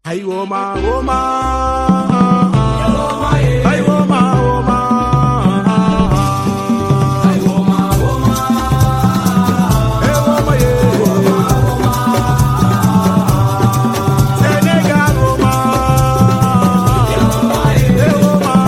Ay woman, woman. Ay woman, woman. Ay woman, woman. Hey woman, yeah. Senegal woman. Hey woman,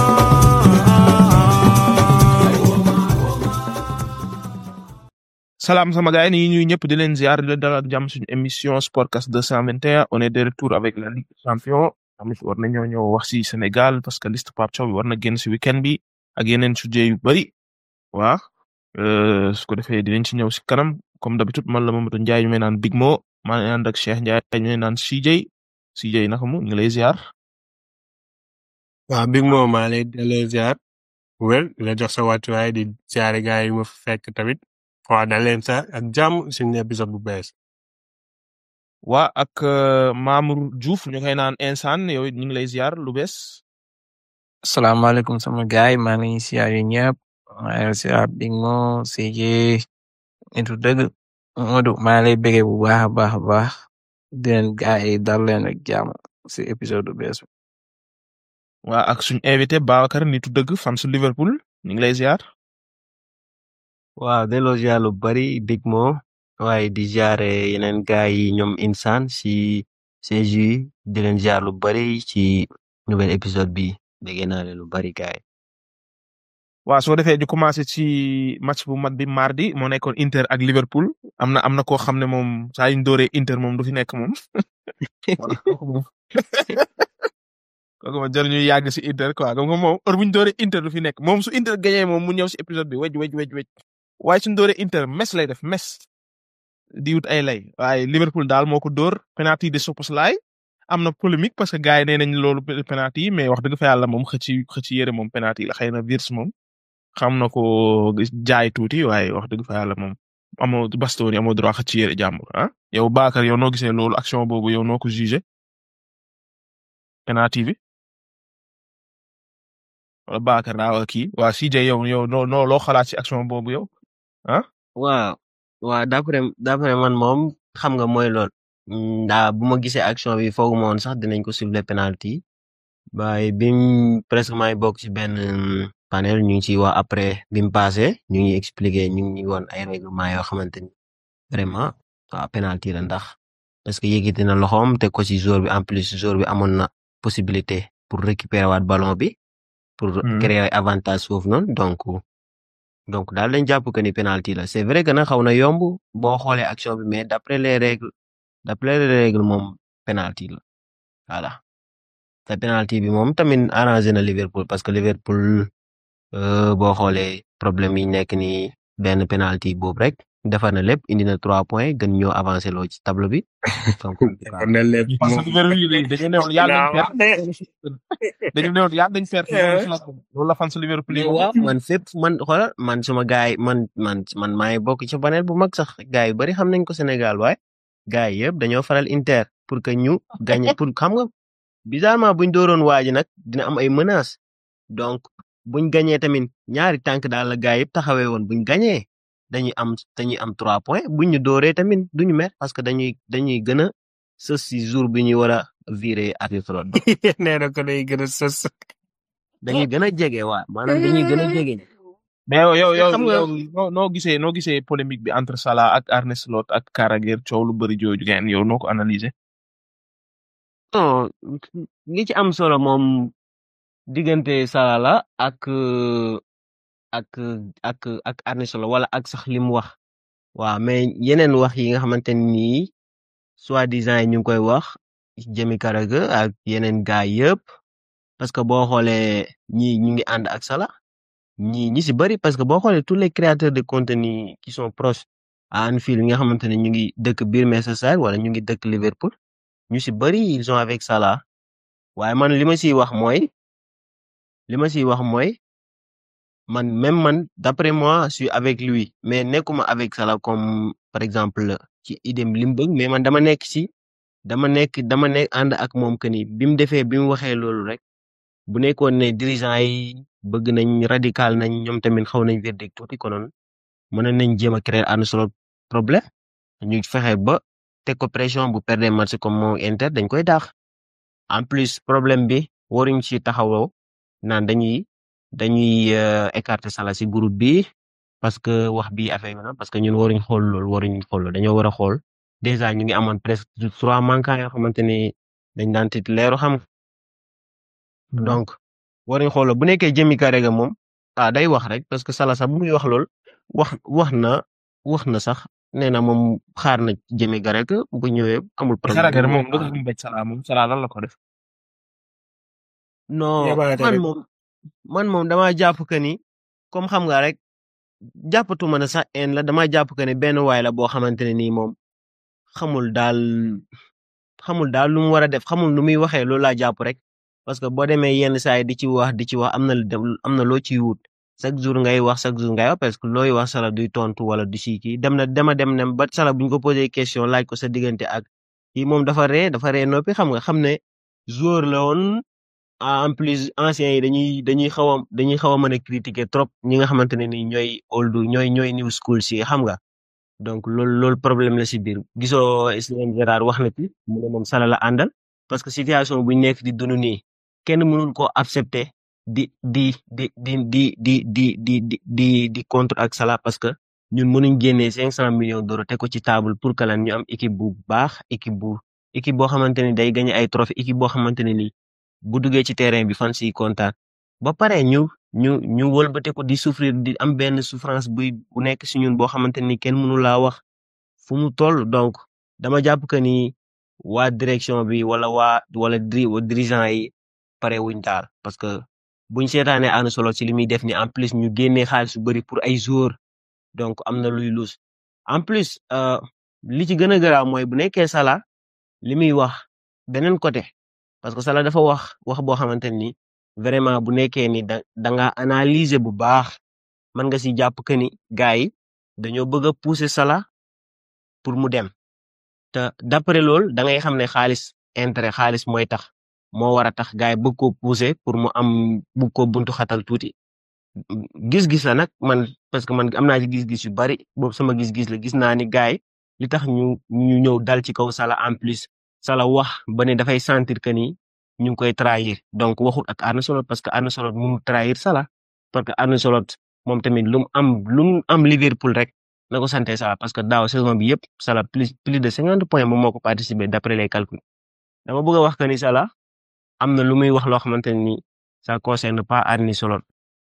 Salam sama gars yi ni ñuy ñëpp di leen ziar di leen dalal ak jàmm suñu émission Sportcast 221 on est de retour avec la Ligue des Champions tamit war nañoo ñëw wax si Sénégal parce que liste Pape Thiaw bi war na génn si weekend bi ak yeneen sujet yu bari waa euh, su ko defee dinañ ci ñëw si kanam comme d'habitude man la Mamadou Ndiaye ñu may naan Big Mo maa ngi ànd ak Cheikh Ndiaye ñu may naan CJ CJ naka mu ñu ngi lay ziar waaw big moom maa lay delloo ziar wér di la jox sa wàccuwaay di ziare gars yi ma fa fekk tamit waaw dal leen sa ak jàmm suñu épisode bu bees waa ak euh, Mamour Diouf ñu koy naan insaan yow it ñu ngi lay ziar lu bees Assalamualaikum sama gaay maa ngi leen di siyaar yéen ñëpp maa ngi siyaar Big Mo CJ nitu dëgg Modou maa ngi lay bëggee bu baax a baax a baax di leen gaay yi dal leen ak jàmm si épisode bu bees bi. waa ak suñu invité Babacar nitu dëgg fan su Liverpool ñu ngi lay ziar waaw delloo ziar lu bari Big Mo waaye di ziare yeneen gaay yi ñoom Insan si CJ di leen ziar lu bari ci nouvel épisode bi bëgg naa leen lu bari gaay waaw soo defee ñu commencé ci match bu mat bi mardi moo nekkoon Inter ak Liverpool am na am na koo xam ne moom saa yu ñu dooree Inter moom du fi nekk moom voilà kooku moom kooku moom jarul ñuy yàgg si Inter quoi comme que moom heure bu ñu dooree Inter du fi nekk moom su Inter gagné moom mu ñëw si épisode bi wej wej wej wej waaye suñu dooree Inter mes lay def mes di wut ay lay waaye Liverpool daal moo ko dóor penalty de Szoboszlai am na polémique parce que gars yi nee nañ loolu penalty yi mais wax dëgg fa yàlla moom xëcc xëcc yére moom penalty la xëy na Wirtz moom xam na ko jaay tuuti waaye wax dëgg fa yàlla moom amoo Bastoni amoo droit xëcc yére jàmbur ah yow Bakar yow noo gisee loolu action boobu yow noo ko jugé penalty bi wala Bakar daa waa kii waa CJ yow yow noo noo loo xalaat ci action boobu yow ah waaw waaw d'après d'après man moom xam nga mooy lool ndaa bu ma gisee action bi foogu ma woon sax dinañ ko siffler penalty waaye bim presque may bokk ci benn panel ñu ngi ciy wax après bi mu passé ñu ngi expliquer ñu ngi woon ay règlement yoo xamante ni vraiment waaw penalty la ndax parce que yëkkati na loxoom teg ko ci joueur bi en plus joueur bi amoon na possibilité pour récupérer waat ballon bi pour Hmm. créer avantage foofu noonu donc donc daal dañ jàpp que ni penalty la c'est vrai que nag xaw na yomb boo xoolee action bi mais d'après les règles d'après les règles moom penalty la voilà te penalty bi moom tamit arrangé na Liverpool parce que Liverpool euh, boo xoolee problème yi nekk ni benn penalty boobu rek defar na lépp indi na trois points gën ñoo avancé loo ci tableau bi donc kon ne lépp parce moom que Liverpool yi dañu newoon yàlla nañ perte dañu newoon yàlla nañ perte loolu la fan su Liverpool yi mais waaw man fépp man xoolal man suma gaay man man man maa ngi bokk ci panel bu mag sax gaay yu bari xam nañ ko Sénégal waaye gaay yëpp dañoo faral Inter pour que ñu gagné pour xam nga bizarrement buñ dooroon waa ji nag dina am ay menaces donc buñ gagné tamit ñaari tànk daal la gaay yëpp taxawee woon buñ gagné dañuy am dañuy am trois points buñ ñu dooree tamit duñu mer parce que dañuy dañuy gën a sës si jour bi ñuy war a virer arbitre bi nee na ko day gën a sës dañuy gën a jege waa maanaam dañuy gën a jege. mais yow yow yow xam nga- yow noo noo gisee noo gisee polémique bi entre Salah ak Arne Slot ak Carragher coow lu bëri jooju ngeen yow noo ko analyser non li ci am solo moom diggante Salah la ak euh, ak ak ak Arne Slot wala ak sax li mu wax waaw mais yeneen wax yi nga xamante ni soi-disant yi ñu ngi koy wax jëmi Carragher ak yeneen gaay yëpp parce que boo xoolee ñii ñu ngi ànd ak Salah ñii ñi si bëri parce que boo xoolee tous les créateurs de contenu qui sont proches à Anfield nga xamante ne ñu ngi dëkk biir Merseyside wala ñu ngi dëkk Liverpool ñu si bëri ils sont avec Salah waaye man li ma siy wax mooy li ma siy wax mooy man même man d'après moi je suis avec lui mais nekkuma avec Salah comme par exemple ci idem li mu bëgg mais man dama nekk si dama nekk dama nekk ànd ak moom que ni bi mu defee bi mu waxee loolu rek bu nekkoon ne dirigeant yi bëgg nañ radical nañ ñoom tamit xaw nañ verdict tuuti konoon mën nañ jéem a créer Arne Slot problème ñu fexe ba teg ko pression bu perdre match comme moo Inter dañ koy daax en plus problème bi waruñ ci taxawoo naan dañuy dañuy euh, écarter Salah si groupe bi parce que wax bi affaire bi na parce que ñun waruñ xool loolu waruñ xool loolu dañoo war a xool déjà ñu ngi amoon presque trois manquants yoo xamante ni dañ daan titulaire xam donc waruñ xool loolu bu nekkee Jamie Carragher moom ah day wax rek parce que Salah sax bu muy wax lool wax wax na wax na sax nee na moom xaar na Jamie Carragher bu ñëwee amul problème. Carragher moom lu tax mu bëj Salah moom Salah lan la ko def. non Yabaate man rek. moom man moom dama jàpp que ni comme xam nga rek jàppatuma ne sax en la dama jàpp que ne benn waay la boo xamante ne nii moom xamul daal xamul daal lu mu war a def xamul nu muy waxee loolu laa jàpp rek parce que boo demee yenn saa yi di ci wax di ci wax am na lu dem- am na loo ciy wut chaque jour ngay wax chaque jour ngay wax parce que looy wax sala duy tontu wala du si kii dem na dema dem ne ba sala bu ñu ko posé question laaj ko sa diggante ak kii moom dafa ree dafa ree noppi xam nga xam ne joueur la woon ah, en plus anciens yi dañuy dañuy xaw a dañuy xaw a mën a critiquer trop ñi nga xamante ne ni ñooy old ñooy ñooy new school si xam nga donc loolu loolu problème la si biir gisoo Steven Gerrard wax na ci mu ne moom Salah la àndal parce que situation bu ñu nekk di dund nii kenn mënul ko accepter di di di di di di di di di di di contre ak Salah parce que ñun mënuñ génnee cinq cent millions d'euros teg ko ci table pour que lan ñu am équipe bu baax équipe bu équipe boo xamante ni day gagné ay trophée équipe boo xamante ne nii bu duggee ci terrain bi fan si kontaan ba pare ñu ñu ñu wëlbate ko di souffrir di am benn souffrance buy bu nekk si ñun boo xamante ni kenn mënu laa wax fu mu toll donc dama jàpp que ni waa direction bi wala waa wala diri dirigeant yi pare wuñ daal parce que buñ seetaanee Arne Slot ci li muy def ni en plus ñu génnee xaalis su bëri pour ay joueurs donc am na luy lus en plus euh, li ci gën a garaaw mooy bu nekkee Salah li muy wax beneen côté parce que Salah dafa wax wax boo xamante ni vraiment bu nekkee ni da da nga analyser bu baax mën nga si jàpp que ni gars yi dañoo bëgg a pousser Salah pour mu dem te d'après loolu da ngay xam ne xaalis intérêt xaalis mooy tax moo war a tax gars yi bëgg ko pousser pour mu am bëgg ko buntu xatal tuuti gis-gis la nag man parce que man am naa ci gis-gis yu bari boobu sama gis-gis la gis naa ni gars yi li tax ñu ñu ñëw dal ci kaw Salah en plus Salah wax ba ne dafay sentir que ni ñu ngi koy trahir donc waxut ak Arne Slot parce que Arne Slot mënul trahir Salah parce que Arne Slot moom tamit lu mu am lu mu am Liverpool rek na ko sante Salah parce que daaw saison bi yëpp Salah plus plus de cinquante points moom moo ko participé d'après les calculs dama bëgg a wax que ni Salah am na lu muy wax loo xamante ne ni ça concerne pas Arne Slot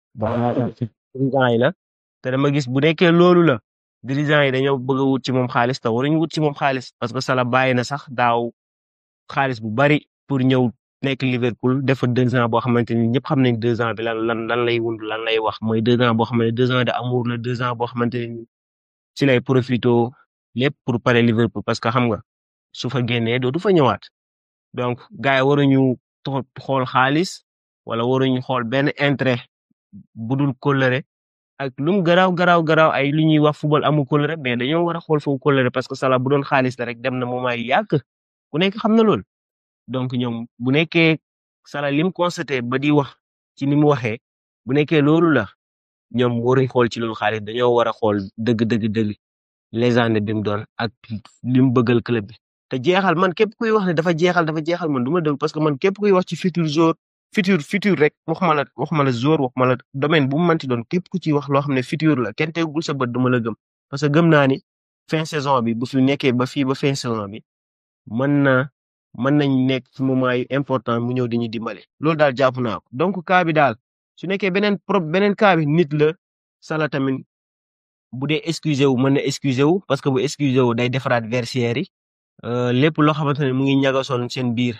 dirigeant yi la te dama gis bu nekkee loolu la dirigeant yi dañoo bëgg a wut ci moom xaalis te waruñu wut ci moom xaalis parce que Salah bàyyi na sax daaw xaalis bu bari pour ñëw nekk Liverpool def fa deux ans boo xamante ni ñëpp xam nañ deux ans bi lan lan lan lay wund lan lay wax mooy deux ans boo xamante ne deux ans de amour la deux ans boo xamante ni ci lay profito lépp pour pare Liverpool parce que xam nga su fa génnee dootu fa ñëwaat donc gars yi waruñu to- xool xaalis wala waruñu xool benn intérêt budul kóllëre ak lu mu garaaw garaaw garaaw ay lu ñuy wax football amul kóllëre mais dañoo war a xool foofu kóllëre parce que Salah bu doon xaalis la rek dem na moment yu yàgg ku nekk xam na lool donc ñoom bu nekkee Salah lim constaté ba di wax ci ni mu waxee bu nekkee loolu la ñoom waruñ xool ci loolu xaalis dañoo war a xool dëgg dëgg dëgg légende bi mu doon ak li mu bëggal club bi te jeexal man képp kuy wax ne dafa jeexal dafa jeexal man du ma dégg parce que man képp kuy wax ci futur joueur futur futur rek waxuma la waxuma la joueur waxuma la domaine bu mu mënti doon képp ku ci wax loo xam ne futur la kenn tegul sa bët duma la gëm parce que gëm naa ni fin saison bi bu fi nekkee ba fii ba fin saison bi mën na mën nañ nekk ci moment yu important mu ñëw di ñu dimbale loolu daal jàpp naa ko donc cas bi daal su nekkee beneen pro beneen cas bi nit la Salah tamit bu dee excusé wu mën na excusé wu parce que bu excusé wu day defaraat vestiaire yi euh, lépp loo xamante ne mu ngi ñagasoon seen biir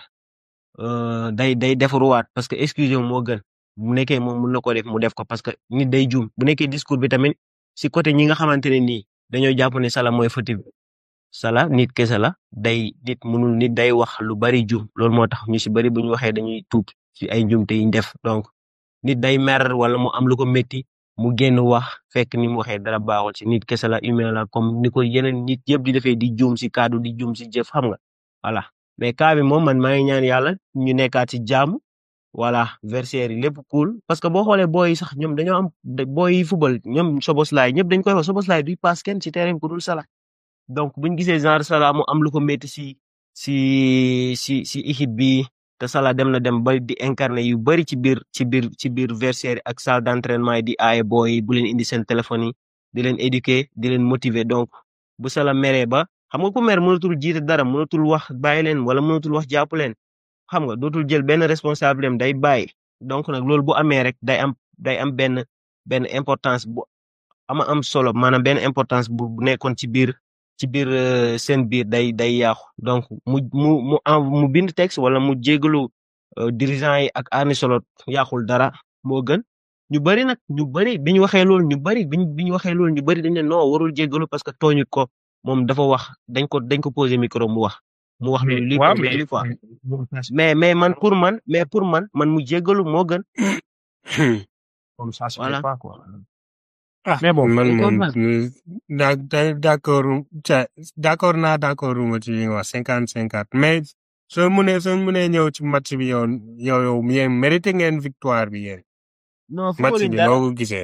euh, day day defaruwaat parce que excusé wu moo gën bu nekkee moom mën na ko def mu def ko parce que nit day juum bu nekkee discours bi tamit si côté ñi nga xamante ne nii dañoo jàpp ne Salah mooy fautif Salah nit kese la day nit mënul nit day wax lu bari juum loolu moo tax ñu si bari bu ñu waxee dañuy tuub ci ay njuumte yi ñu def donc nit day mer wala mu am lu ko métti mu génn wax fekk ni mu waxee dara baaxul ci nit kese la humain la comme ni ko yeneen nit yëpp di defee di juum si kaddu di juum si jëf xam nga voilà mais cas bi moom man maa ngi ñaan yàlla ñu nekkaat ci jàmm voilà versaire yi lépp cool parce que boo xoolee booy yi sax ñoom dañoo am booy yi football ñoom Soboslay ñëpp dañ koy wax Soboslay duy pass kenn ci terrain bi ku dul Salah donc buñ gisee genre Salah mu am lu ko métti si si si si équipe bi te Salah dem na dem ba di incarner yu bari ci biir ci biir ci biir vestiaire ak salle d'entraînement yi di aaye booy yi bu leen indi seen téléphone yi di leen éduquer di leen motiver donc bu Salah meree ba xam nga ku mer mënatul jiite dara mënatul wax bàyyi leen wala mënatul wax jàpp leen xam nga dootul jël benn responsable am day bàyyi donc nag loolu bu amee rek day am day am benn benn importance bu ama am solo maanaam benn importance bu bu nekkoon ci biir ci biir euh, seen biir day day yàqu donc mu mu mu en mu bind texte wala mu jégalu euh, dirigeant yi ak Arne Slot yàqul dara moo gën ñu bari nag ñu bari bi ñu waxee loolu ñu bari bi ñu bi ñu waxee loolu ñu bari dañ ne non warul jégalu parce que tooñut ko moom dafa wax dañ ko dañ ko posé micro mu wax mu wax loolu lii waaw ko mais lii quoi mais mais man pour man mais pour man man mu jégalu moo gën comme ça se Voilà. fait pas quoi. ah Mais bon, man moom comprendre. da da- d'accord ca d'accord naa d'accord ma ci li nga wax cinquante cinquante mais soo mënee soo mënee ñëw ci match bi yow yow yow yéen mérité ngeen victoire bi yéen non match footballuñ bi dara noo ko gisee.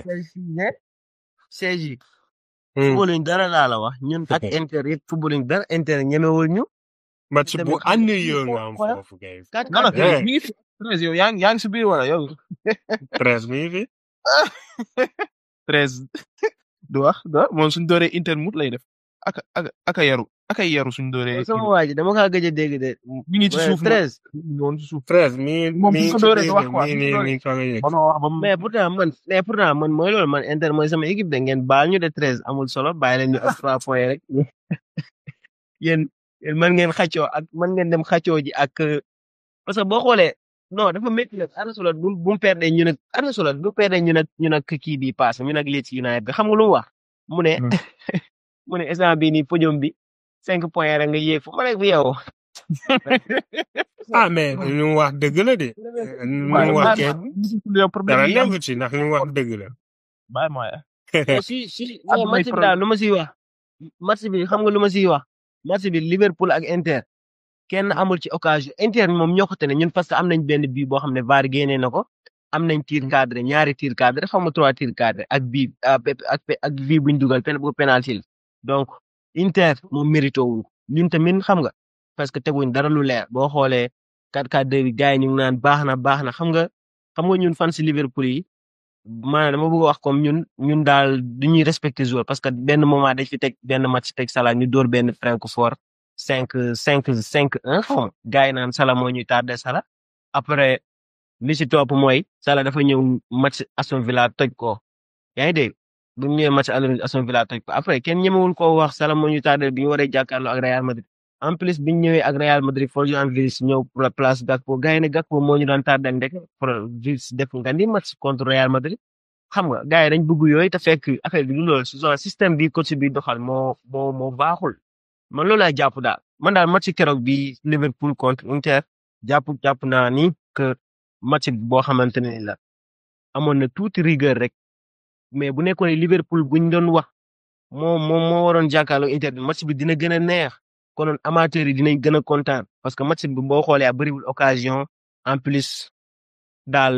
CJ Hmm. footballuñ dara laa la wax ñun ak Inter yëpp footballuñ dara Inter ñemewul ñu match tamit bu xam nga ànd kii yoon foo- nga am xoolal. foofu kay. quatre non non quatre Eh. mi ngi fi treize yow yaa ngi yaa ngi si biir wala yow treize mi ngi fi. treize du wax du wax moom suñ dooree inter mut lay def aka aka aka yaru aka yaru suñ dooree sama waa ji dama kaa gëj a dégg de mi ngi ci Ouais, suuf moom treize noonu ci suuf treize mi Moom mi bu ko ci dooree biir du wax de, quoi, mi bu ko mi dooree. mi soog a yegg. ba ma wax ba mu mais pourtant man mais pourtant man mooy loolu man Inter mooy sama équipe de ngeen baal ñu de treize amul solo bàyyi leen ñu ak trois points rek yéen yéen mën ngeen xàccoo ak mën ngeen dem xàccoo ji ak euh, parce que boo xoolee non dafa métti nag Arne Slot bu bu mu perdee ñu nag Arne Slot bu perdee ñu nag ñu nag kii bi paase ñu nag Leeds United bi xam nga lu mu wax mu ne Hmm. mu ne instant bii nii podium bi cinq points rek nga yéeg fu ma nekk fi yow. ah mais li mu wax dëgg la de. li mu waaye wax bàyyi kenn ma yow problème dara yi am nekku ci ndax li mu wax dëgg la. bàyyi ma ya mais si si Am mais nay match bi daal lu ma siy wax match bi xam nga lu ma siy wax match bi Liverpool ak Inter kenn amul ci occasion Inter moom ñoo ko tene ñun parce que am nañ benn bii boo xam ne VAR génnee na ko am nañ tir cadré ñaari tir cadré xam nga trois tir cadré ak bii ah, pe- ak pe- ak bii buñ dugal pen bu penalty la donc Inter moom mérité wul ko ñun tamit xam nga parce que teguñ dara lu leer boo xoolee 4-4-2 bi gars yi ñu ngi naan baax na baax na xam nga xam nga ñun fan si Liverpool yi maanaam dama bëgg a wax comme ñun ñun daal du ñuy respecter joueur parce que benn moment dañ fi teg benn match teg Salah ñu dóor benn Francfort cinq cinq cinq un xaw ma gars yi naan Salah moo ñuy tardé Salah après li si topp mooy Salah dafa ñëw match Aston Villa toj ko yaa ngi dégg bu ñu ñëwee match Aston Villa toj ko après kenn ñemewul koo wax Salah moo ñuy tardé bi ñu waree jàkkaarloo ak Real Madrid en plus bi ñu ñëwee ak Real Madrid Florian Wirtz ñëw pour la place Gakpo gars yi ne Gakpo moo ñu daan tardé ndek Wirtz def nga ni match contre Real Madrid xam nga gars yi dañ bëgg yooyu te fekk affaire bi du loolu saison système bi coach bi doxal moo moo moo baaxul man loolu laa jàpp daal man daal match keroog bi Liverpool contre Inter jàpp jàpp naa ni que match boo xamante ne la amoon na tuuti rigueur rek mais bu nekkoon ne Liverpool buñ doon wax moo moo moo waroon jàkkaarloo Inter bi match bi dina gën a neex konoon amateurs yi dinañ gën a kontaan parce que match bi boo xoolee a bëriwul occasion en plus daal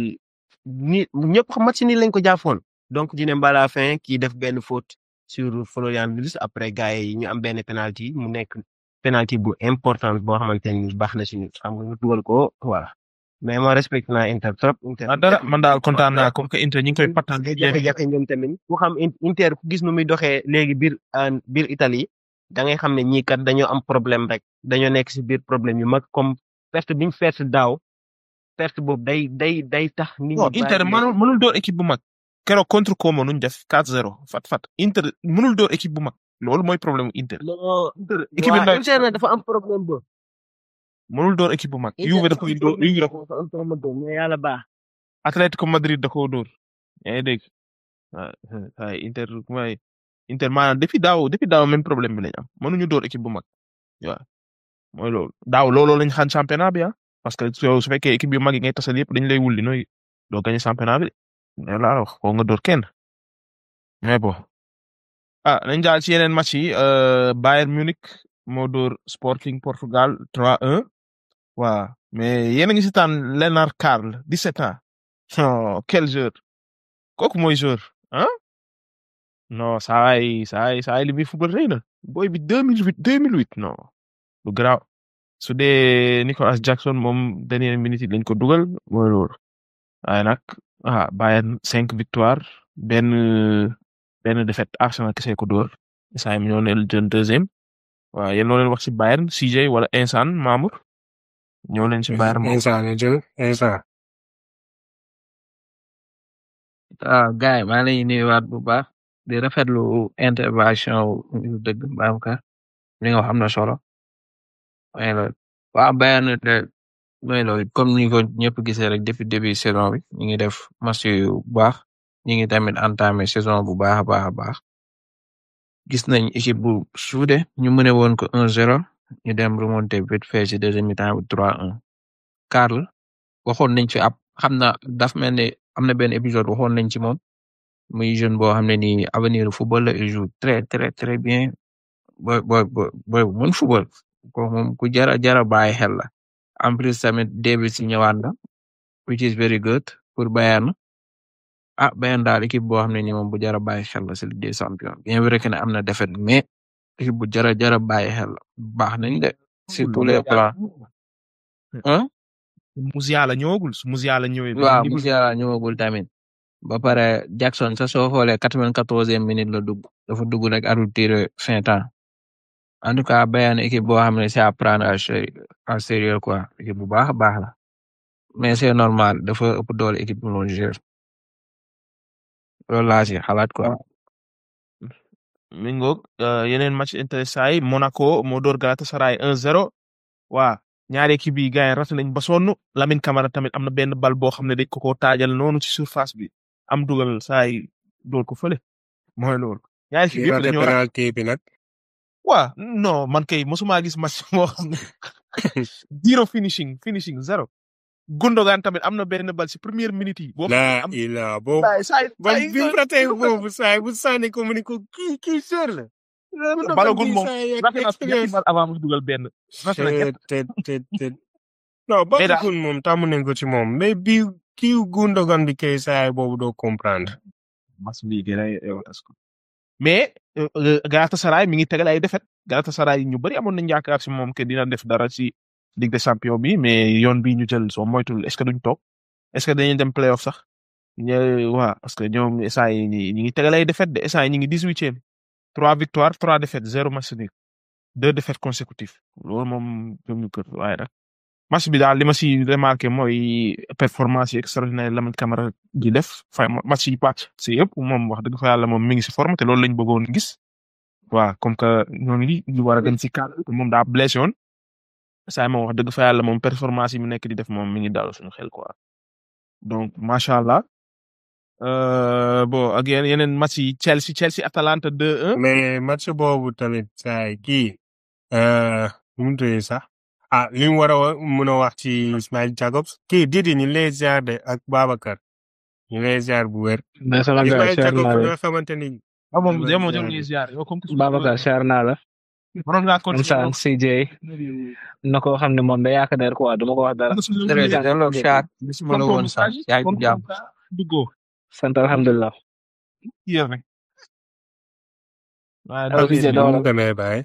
ni ñëpp xam match ni lañ ko jàppoon donc dina ba la fin kii def benn faute sur Florian Wirtz après gars yi ñu am benn penalty mu nekk penalty bu important boo xamante ni baax na si ñun xam nga ñu dugal ko voilà mais ma respecté naa Inter trop. Inter ah dara man daal kontaan naa comme que Inter ñu ngi koy pattaan ngay jafe-jafe ñoom tamit ku xam In- Inter ku gis nu muy doxee léegi biir ah, biir Italie da ngay xam ne ñii kat dañoo am problème rek dañoo nekk si biir problème yu mag comme perte bi ñu perte daaw perte boobu day day day tax. nit ñi non bàyyi Inter leen. mënul mënul door équipe bu mag keroog contre Como nuñ def 4-0 fat fat Inter mënul door équipe bu mag loolu mooy problème mu Inter non équipe bi waa ndaw Inter nag dafa am problème boobu. mënul door équipe bu mag Juve da koy door Juve da ko dafa am problème boobu mais yàlla baax. Atlético Madrid da koo dóor yaa ngi dégg waaw waaye Inter mooy Inter maanaam depuis daaw depuis daaw même problème bi lañ am mënuñu door équipe bu mag waaw mooy loolu daaw looloo lañ xañ championnat bi ah parce que su su fekkee équipe yu mag yi ngay tasal yëpp dañ lay wulli nooy doo gagné championnat bi de loolu laa wax koo nga door kenn mais bon ah nañ daal ci yeneen match yi euh, Bayern Munich moo dóor Sporting Portugal 3-1 waaw mais yéen a ngi si taan Lennart Karl 17 ans oh quel joueur kooku mooy joueur ah non saa yi saa yi saa yi li muy football rëy na booy bi 2008 2008 non lu garaaw su dee Nicolas Jackson moom dernière minute yi lañ ko dugal mooy loolu waaye nag ah Bayern cinq victoire benn benn défaite Arsenal kese ko dóor saa yi ñoo leen jël deuxième waaw yéen loo leen wax ci Bayern CJ wala Insan Mamour ñoo leen ci Bayern moom instant la jël instant waaw gars yi maa ngi lay nuyuwaat bu baax di rafetlu intervention wu dëgg Babacar li nga wax am na solo mooy loolu waaw Bayern de mooy loolu comme ni ko ñëpp gisee rek depuis début saison bi ñu ngi def match yu baax ñu ngi tamit entamé saison bu baax a baax a baax gis nañ équipe bu suude ñu mëne woon ko 1-0 ñu dem remonté vite fait ci deuxième mi-temps bi 3-1 Karl waxoon nañ fi ab xam na daf mel ne am na benn épisode waxoon nañ ci moom muy jeune boo xam ne nii avenir football la il joue très très très bien boy boy boy boy bu mën football ko moom ku jara jara bàyyi xel la en plus tamit Davis si ñëwaat na which is very good pour Bayern ah Bayern daal équipe boo xam ne nii moom bu jara bàyyi xel la si Ligue des champions bien vrai que ne am na défaite mais équipe bu jara jara bàyyi xel la baax nañ de sur tous les plans hein Musiala ñëwagul su Musiala ñëwee waaw Musiala ñëwagul tamit ba pare Jackson sa soo xoolee quatre-vingt-quatorzième minute la dugg dafa dugg rek arbitre tiré fin temps en tout cas Bayern équipe boo xam ne c'est à prendre à sérieux à sérieux quoi équipe bu baax a baax la mais c'est normal dafa ëpp doole équipe bu loon jouer loolu laa si xalaat quoi mi ngoog euh, yeneen match intéressant yi Monaco moo door Galatasaray 1-0 waa ñaari équipe yi gars yi rate nañ ba sonn Lamine Camara tamit am na benn bal boo xam ne dañ ko koo taajal noonu ci surface bi am dugal saa yi door ko fële mooy loolu. ñaari équipe ki yëpp raté dañoo ra penalty bi nag waa non man kay mosuma gis match moo xam ne zero finishing finishing zero. Gundogan tamit am na benn bal ci première minute yi. boo xam ne la am ila boobu saa yi saa yi ba saa yi bi mu raté boobu saa yi bu sànni ko mu ne ko kii kii sër la balagul moom saa yi ak rafet na ñetti expérience bal avant mu dugal benn. rafet na ñett te te te non mais daal balagul moom tàmm nañ ko ci moom mais bi kii Gundogan bi kay saa yi boobu doo comprendre match bii gën a yow tas ko. mais euh, euh, Galatasaray mi ngi tegal ay défaite Galatasaray ñu bëri amoon nañ yaakaar si moom que dina def dara ci Ligue des champions bi mais yoon bii ñu jël soo moytul est ce que duñ toog est ce que dañuy dem playoff sax ñu waa parce que ñoom instant yi ñi ñi ngi tegal ay défaite de instant yi ñi ngi dix huitième trois victoires trois défaites zéro match nul deux défaites consécutives loolu moom ñoom ñu kër waaye nag match bi daal li ma si remarqué mooy performance yi extraordinaire Lamine Camara di def fa match yi pàcc si yëpp moom wax dëgg fa yàlla moom mi ngi si forme te loolu lañ bëggoon gis waaw comme que ñooñu li ñu war a dem si cadre te moom daa blessé woon saa moom wax dëgg fa yàlla moom performance yi mu nekk di def moom mi ngi daal suñu xel quoi donc macha allah euh, bon ak yeneen yeneen match yi Chelsea Chelsea Atalanta 2-1 mais match boobu tamit saa yi kii euh, nu mu tuddee sax ah li mu war a wa- mun a wax ci Ismail Jacobs kii Didi ñu lay ziar de ak Babacar ñu lay ziar bu wér mais sama gars Ismail cher naa Jacobs la nga xamante ni ah moom ñu yow lay moom ziar jarul ñuy ziar yow comme que suñu Babacar cher naa la waroon ngaa continuer Insan CJ na ko xam ne moom da yaakaar ne quoi duma ko wax dara jërëjëf delloo Char bisuma la woon sax yaa ngi jàmm duggoo sant alhamdulilah yéer rek waaye Allo, daal CJ yéen nu dawal mu demee baay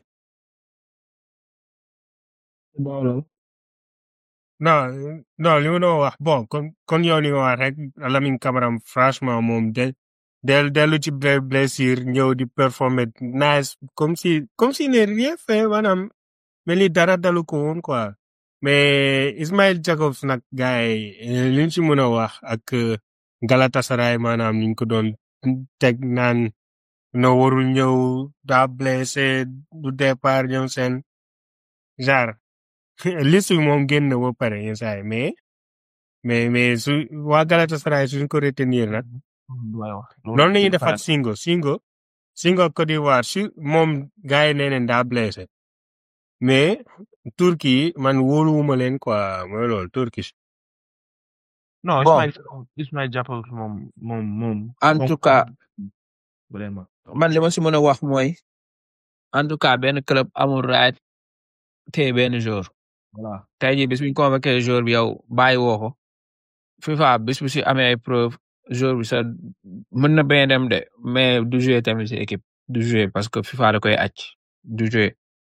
dawal non non li ma doon wax bon kon kon yow li nga wax rek Lamine Camara franchement moom de del dellu ci ble- blessure ñëw di performer nice comme si comme si ne rien fait maanaam mel ni dara dalu ko woon quoi mais Ismail Jacobs nag gars yi li ñu ci mën a wax ak euh, Galatasaray maanaam ni ñu ko doon teg naan no warul ñëw daa blessé du départ ñoom seen genre liste bi moom génn na ba pare yenn saa yi mais mais mais su waa Galatasaray suñ ko retenir nag loolu la ñuy defaat Singo Singo Singo Côte d'Ivoire su moom gars yi nee nañ daa blessé mais Turquie man wóoluwuma leen quoi mooy loolu Turquie non Bon. Ismaïl Ismaïl Jacobs moom moom moom en tout cas vraiment man li ma si mën a wax mooy en tout cas benn club amul right téye benn jour voilà tey jii bis bu ñu convoqué jour bi yow bàyyi woo ko FIFA bis bu si amee ay preuve jour bi sa mën na bañ a dem de mais du jouer tamit si équipe du jouer parce que FIFA da koy acc du jouer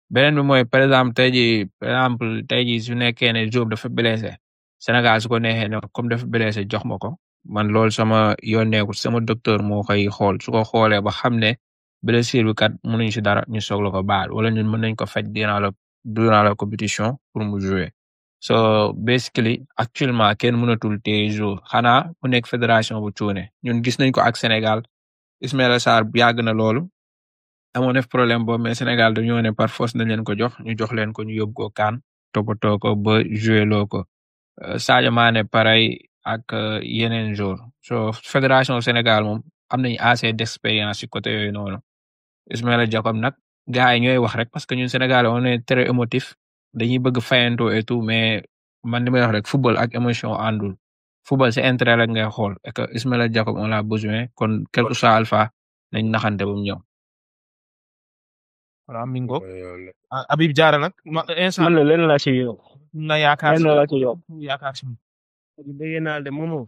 beneen bi mooy par exemple tey jii par exemple tey jii su nekkee ne Diop dafa blessé Sénégal su ko neexee ne comme dafa blessé jox ma ko man loolu sama yoon nekkul sama docteur moo koy xool su ko xoolee ba xam ne blessure bi kat mënuñ si dara ñu soog la ko baal wala ñun mën nañ ko faj durant la durant la compétition pour mu jouer so basically actuellement kenn mënatul téye jour xanaa mu nekk fédération bu cuune ñun gis nañ ko ak Sénégal Ismaïla Sarr yàgg na loolu amoon def problème boobu mais Sénégal dañoo ne par force nañ leen ko jox ñu jox leen ko ñu yóbbu ko kaan toppatoo ko ba joué loo ko Euh, Sadio Mané pareil ak euh, yeneen jour so fédération Sénégal moom am nañu assez d'expérience ci côté yooyu noonu Ismaïla Jacob nag gars yi ñooy wax rek parce que ñun Sénégal on est très émotif dañuy bëgg fayanto et tout mais man li may wax rek football ak émotion àndul football c'est intérêt rek ngay xool et que Ismaïla Jacob on l'a besoin kon quel que soit alpha nañ naxante ba mu ñëw. voilà mi ngoog mooy yoon la. ah Habib Diarra nag ma instant man la leen laa ci yokk na yaakaar leen si laa ci yokk yaakaar si moom. dégg naa de moomoo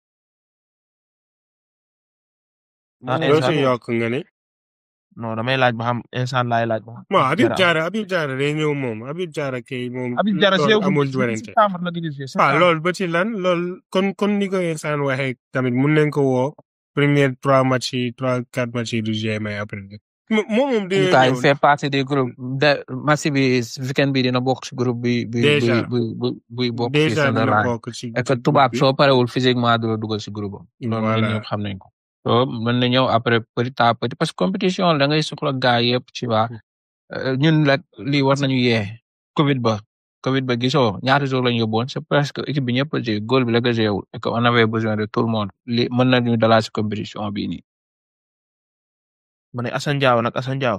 ah loo instant si yokk nga ne. non damay laaj ba xam instant laay laaj ba xam. bon Habib Diarra. Diarra Habib Diarra day ñëw moom Habib Diarra kay moom. Habib Diarra loolu joué amul wu werante. septembre la gëj a joué waaw septembre. loolu ba ci lan loolu kon kon ni ko insaan waxee tamit mun nañ ko woo premier trois matchs yi trois quatre matchs yi du jouer mais après moom moom en dina tout cas il ñëw fait partie des groupes de match bi weekend bi dina bokk ci groupe bi bi Déjà. bi bi bi bokk ci déjà dina Sunderland bokk ci et que ci tubaab groupe bi. soo parewul physiquement du la dugal ci groupe am loolu Voilà. ñun ñëpp xam nañ ko so mën na ñëw après petit à petit parce que compétition la da ngay soxla gars yëpp ci waa ñun rek lii war nañu yee Covid ba Covid ba gisoo ñaata jours lañu yóbbuwoon c'est presque équipe bi ñëpp a joué góol bi la nga joué wul et que on avait besoin de tout le monde li mën nañu dalal ci compétition bii nii ma ne Assane Diao nag Assane Diao.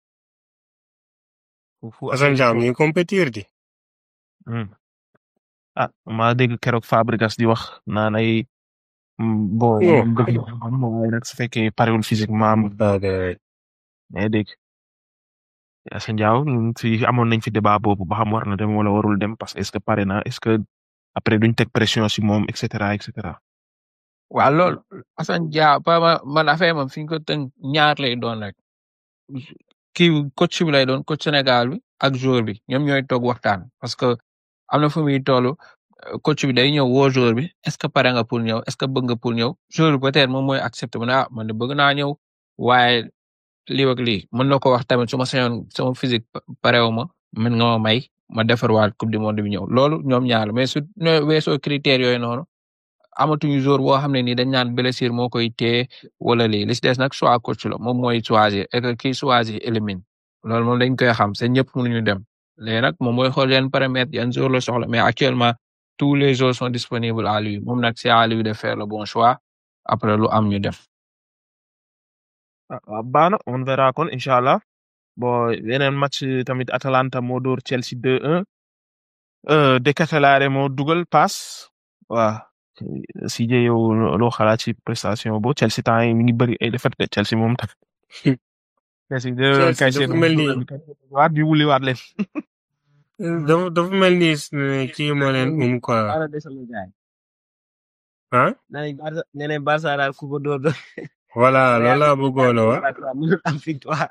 fu fu Assane Diao mi ngi compétir di. Hmm. ah maa dégg keroog Fabregas di wax naan ay mm, bon Oh. moom dëgg la moom waaye nag su fekkee parewul physiquement am mais dégg Assane Diao ñun fi amoon nañ fi débat boobu ba xam war na dem wala warul dem parce que est-ce que pare na est-ce que après duñ teg pression si moom et cetera et cetera. waaw loolu Assane Dia pa ma man affaire moom fi ñu ko tënk ñaar lay doon rek kii coach bi lay doon coach Sénégal bi ak joueur bi ñoom ñooy toog waxtaan parce que am na fu muy toll euh, coach bi day ñëw woo joueur bi est ce que pare nga pour ñëw est ce que bëgg nga pour ñëw joueur bi peut-être moom mooy accepté mu ne ah man de bëgg naa ñëw waaye lii ak lii mën na ko wax tamit su ma sañoon sama physique pa- parewu ma mën nga ma may ma defarwaat coupe du monde bi ñëw loolu ñoom ñaar la mais su ñoo weesoo critères yooyu noonu amatuñu jour boo xam ne nii dañ naan blessure moo koy téye wala lii li si des nag choix coach la moom mooy choisir et que kii choisir élimine loolu moom dañ koy xam c'est ñëpp mënuñu dem léegi nag moom mooy xool yan paramètres yan jour la soxla mais actuellement tous les jours sont disponibles à lui moom nag c'est à lui de faire le bon choix après lu am ñu def. ah ah, baax na on verra kon incha allah bon yeneen match tamit Atalanta moo dóor Chelsea 2-1 euh, De Ketelaere moo dugal pass waaw si je yow loo xalaat ci prestation bo Chelsea temps yi mi ngi bëri ay défaite de Chelsea moom tam Chelsea de Chelsea kay dafa mel ni waat bi wuli waat leen dafa dafa mel ni eh, kii moo leen um quoi Barça desal na gaay ah nee nañ Barça nee nañ Barça daal ku ko dóor dóor voilà loolu laa bëggoon a wax mënul am victoire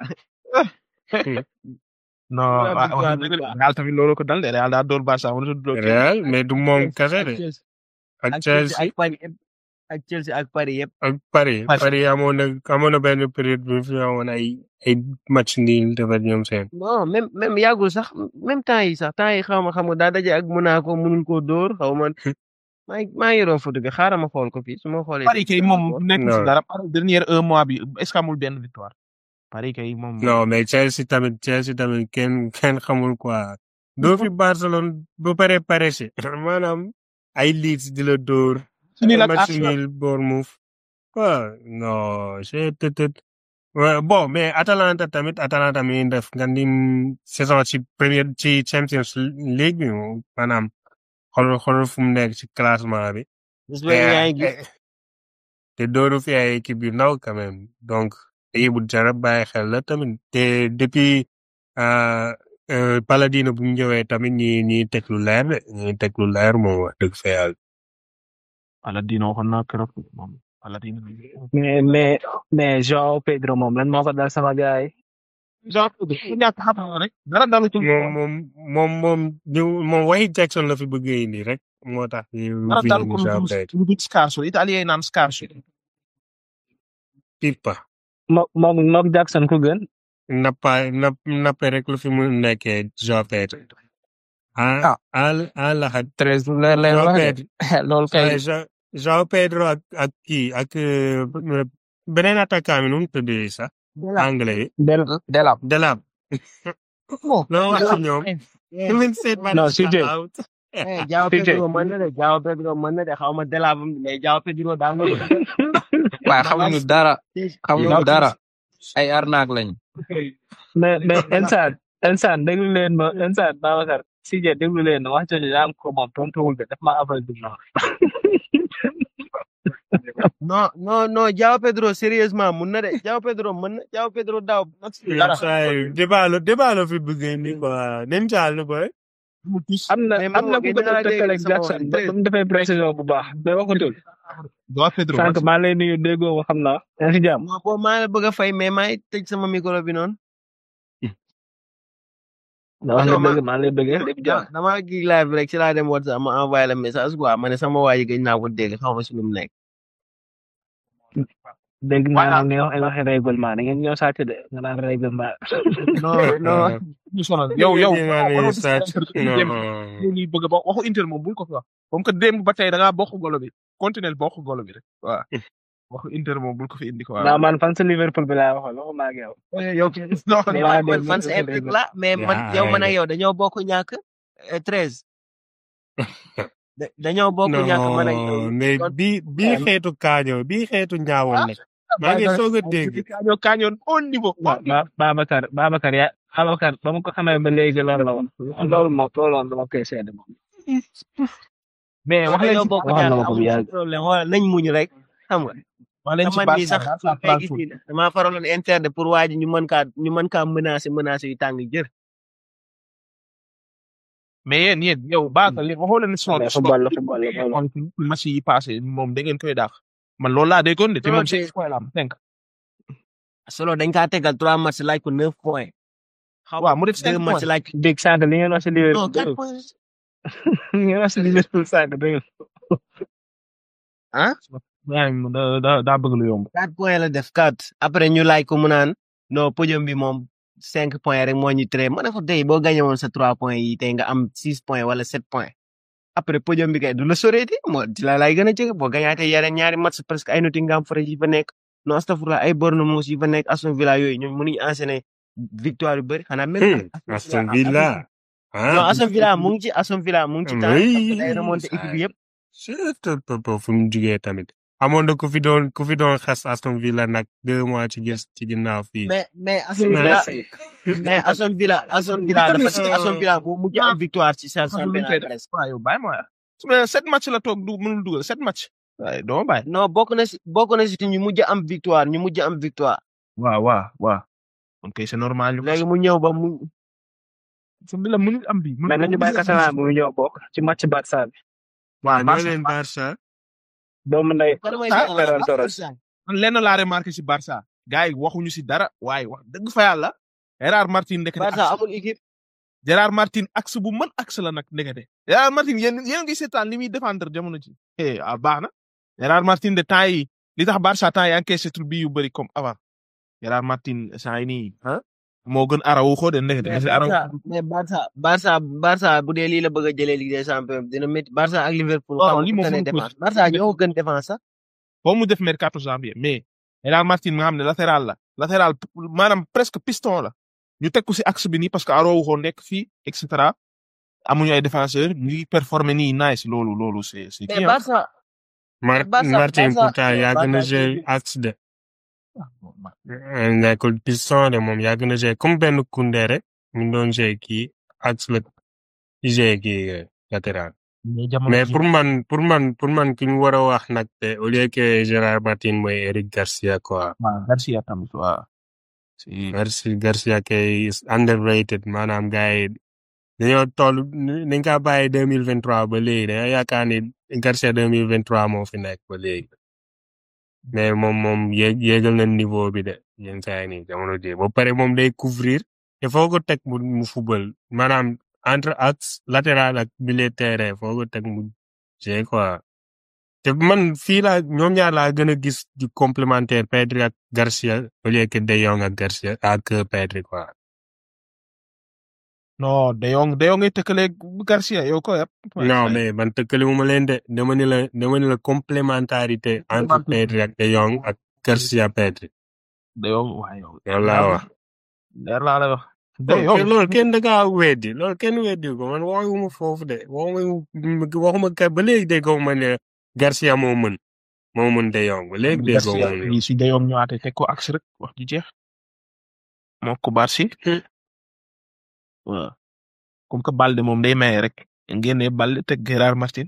non Wala wa- victoire wax bi dëgg quoi. Real tamit loolu ko dal de Real daa dóor Barça mënut a dóor kenn. Real mais du moom kese ak de Chelsea ak ak Chelsea Chelsea ak Paris yëpp ak Chelsea ak Paris yëpp ak Paris Paris. Paris amoon na amoon na benn période bu fi amoon ay ay match nii defar ñoom seen non même même yàggul sax même temps yi sax temps yi xaw ma xam nga daa daje ak Monaco mënul koo dóor xaw ma maa ngi maa ngi yoroon photo bi xaaral ma xool ko fii su ma xoolee. Paris kay moom nekk si Non. dara Paris dernier un mois bi est-ce que amul benn victoire Paris kay moom non mais Chelsea tamit Chelsea tamit kenn kenn xamul quoi doo fi Barcelone ba pare pare si maanaam ay Leeds di la dóor su ni la match Arsenal nul Bournemouth waaw non c'est peut-être Ouais, bon mais Atalanta tamit Atalanta mi ngi def nga ni saison ci première ci Champions League bi moom maanaam xool xool fu mu nekk ci classement bi. bés ba yaa ngi gis Eh, te dooru fi ay équipe yu ndaw quand même donc équipe bu jar a bàyyi xel la tamit te depuis euh, euh, Paladino bu ñu ñëwee tamit ñi ñi teg lu leer de ñi teg lu leer moom wax dëgg fa yàlla. Paladino waxoon naa keroog moom Paladino mais mais mais Joao Pedro moom lan moo ko dal sama gars yi Jean Pedro ku ñàkk xam-xam rek dara dalu ci moom moom moom moom ñu moom waxi Jackson la fi bëgg a indi rek moo tax ñu dara fi dal indi ko Joao lu Pedro lu bit scarso italien yi naan scarso Pippa mo moom moom Jackson ku gën nappa napp nappe rek lu fi mu nekkee Joao Pedro ah al al laxat treize lu leer leen Joao wax de Pedro loolu kay waaye Jo- Joao Pedro ak ak kii ak euh, beneen attaquant bi nu mu tuddee sax anglais yi del delap Delap bon loo wax ci ñoom Even said man non is CJ out eh Jao CJ Pedro mën na de Jao Pedro mën na de xaw ma delaabam mais Jao Pedro daa nga waaye xamuñu dara xamuñu dara ay arnaque lañ mais mais insaan insaan déglu leen ma insaan Babacar CJ déglu leen ma wax jooju daa am ko moom tontuwul de daf ma aval du non non non non Jao Pedro sérieusement mun na de Jao Pedro mën na Jao Pedro daaw dara say débat la débat la fi bëgg ni quoi nañ caal ni boy am na mais am na Mo, ku gëj ko naa dégg tëkkale ak sama Jackson wax ba dëgg. ba mu defee précision bu baax mais waxatul Joao Pedro sànq maa lay nuyu déggoo ma xam naa yaa ngi si jàmm moo boo maa la bëgg a fay mais maay tëj sama micro bi noonu wax nga non ma dëgg maa lay bëggee lépp jàmm dama gig live bi rek ci laa dem WhatsApp ma envoyé la message quoi ma ne sama waa ji gëj naa ko dégg xaw ma si lu mu nekk dégg naa nag ngay wax ay waxi règlement da ngeen ñëw sàcc de nga naan règlement non non ñu sonal yow yow Dégg naa ne sàcc non ñuy bëgg ba waxu Inter moom bul ko fi wax comme que démb ba tey da ngaa bokk golo bi continuel bokk golo bi rek waaw waxu Inter moom bul ko fi indi quoi naa man fan sa Liverpool bi laa waxoon waxuma ak yow yow non mais maa man dégg man nga sa ko epic dégg. la mais man yaa yow man ak ay yow dañoo bokk ñàkk eh, treize Da- dañoo bokk ñàkk man ak yow non mais kon bii bii xeetu kaañoo bii xeetu ñaawoon nag maa ngi soog a dégg kañoo kañoon au niveau ba ba Babacar Babacar ya Babacar ba ma ko xamee ba léegi loolu la woon loolu moom loolu moom dama koy seede moom mais wax leen dañoo ci bokk waxoon na ñàkk ma ko bu amul yàgg problème wala nañ muñ rek xam nga wax leen te ci man mii Barça sax Barça ngay gis Frankfurt ni damaa faraloon Inter de pour waa ji ñu mën kaa ñu mën kaa menacer menacer yu tàng jër mais yéen yéen yow Barça li waxoo leen slot mais slot football la football la loolu on match yi passé moom da ngeen koy daax man loolu laa déggoon de te solo moom de six points la am cinq solo dañ kaa tegal trois matchs laaj ko neuf points xaw waaw mu def deux cinq matchs points laaj dégg sànq li ngeen wax si non Liverpool quatre dégg points li ngeen wax si Liverpool sànq dégg ah yaa ngi da da daa bëgg lu yomb quatre points la def quatre après ñu laaj ko mu naan non podium bi moom cinq points rek moo ñu tere ma ne ko tey boo gagné woon sa trois points yi tey nga am six points wala sept points après podium bi kay du la soreeti moo di la lay gën a jege boo gagnaatee yeneen ñaari match presque ay Nottingham Forest yi fa nekk non astafurlah ay Bournemouth yi fa nekk Aston Villa yooyu ñoom mënuñu enchaîner victoire yu bëri xanaa même Hmm, Aston Villa non ah Aston Villa mu ngi ci Aston Villa mu ngi ci temps oui day remonté équipe yëpp surtout fu mu jugee tamit amoon na ku fi doon ku fi doon xas Aston Villa nag deux mois ci gis ci ginnaaw fii mais mais Aston Villa mais Aston Villa Aston Villa dafa ci Aston Villa bu mujj am victoire ci sa championnat presque waaw yow bàyyi ma waaye su ma sept match la toog du mënul dugal sept match waaye doo ma bàyyi non bokk na si bokk na si te ñu mujj am victoire ñu mujj am victoire waaw waaw waaw ok c'est normal ñu léegi mu ñëw ba mu Aston Villa mënul am bi mais nañu bàyyi Catalan bu mu ñëw bokk ci match Barça bi waaw ñoo leen Barça doomu ndey kan mooy Ah, sa- Ferran Torres. man lenn laa remarqué si Barça gars yi waxuñu si dara waaye wax dëgg fa yàlla Gérard Martin ndekete Barça axe amul équipe Gérard Martin axe bu mën axe la nag ndekete Gérard Martin yéen yéen a ngi seetaan li muy défendre jamono ji eh ah baax na Gérard Martin de temps yi li tax Barça temps yi encaissé tur bi yu bëri comme avant Gérard Martin saa yi nii ah moo gën Araujo de ndekete mais parce que Araujo Barça mais Barça Barça Barça bu dee lii la bëgg a jëlee Ligue des Champions dina métti Barça ak Liverpool Non, xam lii nga moom tane mënu ko défense Barça ñoo ko gën défense sax foo mu def mercato janvier mais Gérard Martin nga xam ne latéral la latéral maanaam presque piston la ñu teg ko si axe bi nii parce que Araujo nekk fii et cetera amuñu ay défenseur ñu ngi performer nii nice loolu loolu c'est c'est mais kii Barça Mar Barça- Martin Barça- pourtant yàgg na Barça- jouer axe de nekkul piston de moom yàgg na jouer comme benn Koundé rek mu ngi doon jouer kii axe la jouer kii euh, latéral mais jamono mais ji pour man pour man pour man ki ñu war a wax nag te au lieu que Gérard Martin mooy Eric Garcia quoi waaw Garcia tamit waaw si merci Garcia kay is underrated maanaam gars yi dañoo toll dañ kaa bàyyi deux mille vingt trois ba léegi dañoo yaakaar ni Garcia deux mille vingt trois moo fi nekk ba léegi mais moom moom yéeg yéegal na niveau bi de yenn saa yi nii jamono ji ba pare moom day couvrir te foo ko teg mu mu football maanaam entre axe latéral ak milieu terrain foo ko teg mu jeu quoi te man fii laa ñoom ñaar laa gën a gis di complémentaire Pedri ak Garcia au lieu que De Jong ak Garcia ak Pedri quoi. non De Jong De Jong ngay tëkkale Garcia yow ko yëpp. non mais man tëkkaliwu ma leen de dama ni la dama ni la complémentarité entre Pedri ak De Jong ak Garcia Pedri De Jong waaw yow. loolu laa wax. leer laa lay wax. De te Jong loolu kenn da ngaa weddi loolu kenn weddi ko man waxuma foofu de waxuma waxuma ka ba léegi déggoo ne Garcia moo mën moo mën De Jong ba léegi déggoo Garcia ma lii si De Jong ñëwaatee teg ko axe rek wax ji jeex. moo ko Barsi. Hmm. waaw comme que Balde moom day maye rek ngeen Balde teg Gérard Martin.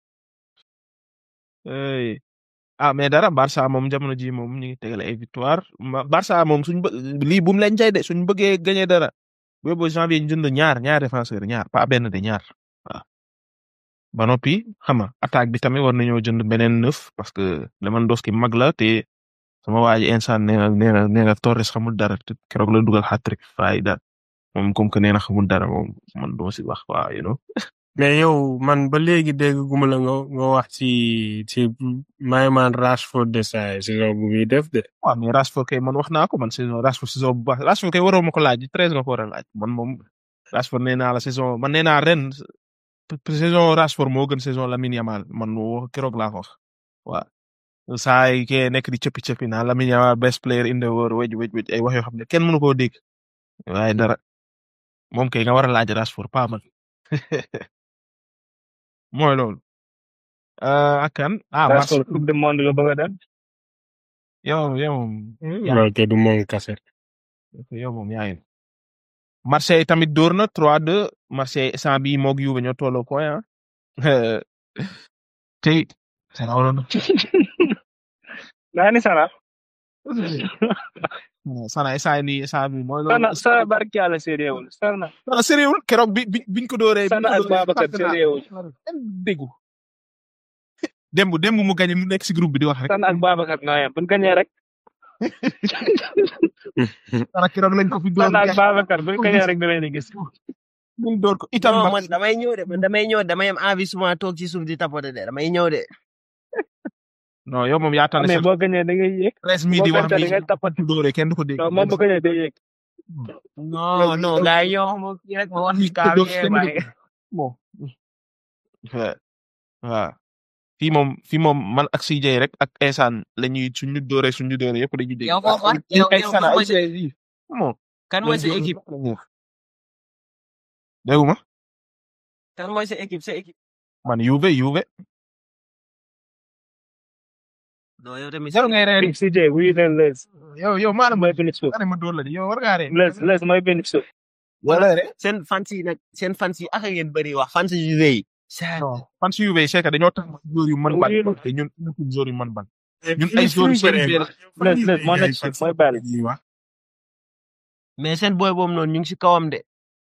Hey. ah mais dara Barça moom jamono ji moom ñu ngi tegale ay victoire Ma- Barça moom suñ bë lii bu mu leen jay de suñ bëggee gagné dara boobu janvier ñu jënd ñaar ñaar défenseur ñaar pas benn de ñaar waaw ba noppi xam nga attaque bi tamit war nañoo jënd beneen neuf parce que Lewandowski mag la te sama waa ji instant nee na nee na nee na Torres xamul dara te keroog la dugal hat-trick faay dara moom comme que nee na xamul dara moom man doo si wax waa you know mais yow man ba léegi dégg guma la nga nga wax ci ci Mayman Rashford de saa saison bu muy def de. waaw mais Rashford kay man wax naa ko man saison Rashford saison bu baax Rashford kay waroo ma ko laaj treize nga ko war a laaj man moom Rashford nee naa la saison man nee naa ren saison Rashford moo gën saison Lamine Yamal man woo keroog laa ko wax waaw saa yi kee nekk di cëppi cëppi naa Lamine Yamal best player in the world wej wej wej ay wax yoo xam ne kenn mënu koo dégg waaye dara moom kay nga war a laaj Rashford pas man mooy loolu euh, ak kan ah Barça Rashford coupe du monde la bëgg a dem yow yow moom yaa loolu kay du moom kase. yow moom yaa ngi Marseille tamit dóor na 3-2 Marseille instant bii moog Juve ñoo tolloo point ah tey sana waroon na naa ni sana sana instant nii instant bii mooy sana loolu sana barki yàlla séeréewul sana sana sérieux keroog bi bi biñ ko dóoree biñ sana ko ak dóoree Babacar fàtte naa séeréewul kenn déggu démb démb mu gagné mu nekk si groupe bi di wax rek sana ak Babacar ñoo yem buñ gañee rek sana keroog lañ ko fi dóor sana ak Babacar buñ gañee rek dinañ di gis ñu dóor ko itam non ba man damay ñëw de man damay ñëw damay am envie souvent toog ci suuf di tapoter de damay ñëw de. non yow moom yaa tane mais sax boo gañee da ngay yéeg presse mi boo di wax perte da bi ngay tapat bu dóoree kenn du ko dégg non moom bu gañee day yéeg non non gars yi yow xam nga kii rek ma wax ci kaa bi eh, waaye. bon waaw waaw fii moom fii moom man ak CJ rek ak Esaan la ñuy suñu dóoree suñu dóoree yëpp dañuy dégg. yow foofu ah yow ay yow Sana kan ay mooy sa CJ bon. kan mooy sa équipe dégguma kan mooy sa équipe sa équipe. man Juve Juve. non yow tamit jarul ngay reer CJ wuyu leen les yow yow maanaam mooy Vinicius ma ne ma dóor la di yow war ngaa reer. les les mooy Vinicius wala reer. seen fans yi nag seen fans yi ak ngeen bëri wax fans yu rëy. non fan si Juve c'est que dañoo tax joueur yu mën ban Oui. te ñun ñun joueur yu mën ban. ñun ay joueurs seen biir les les moo nekk si mooy bàyyi ñuy wax. mais seen boy boobu noonu ñu ngi si kawam de.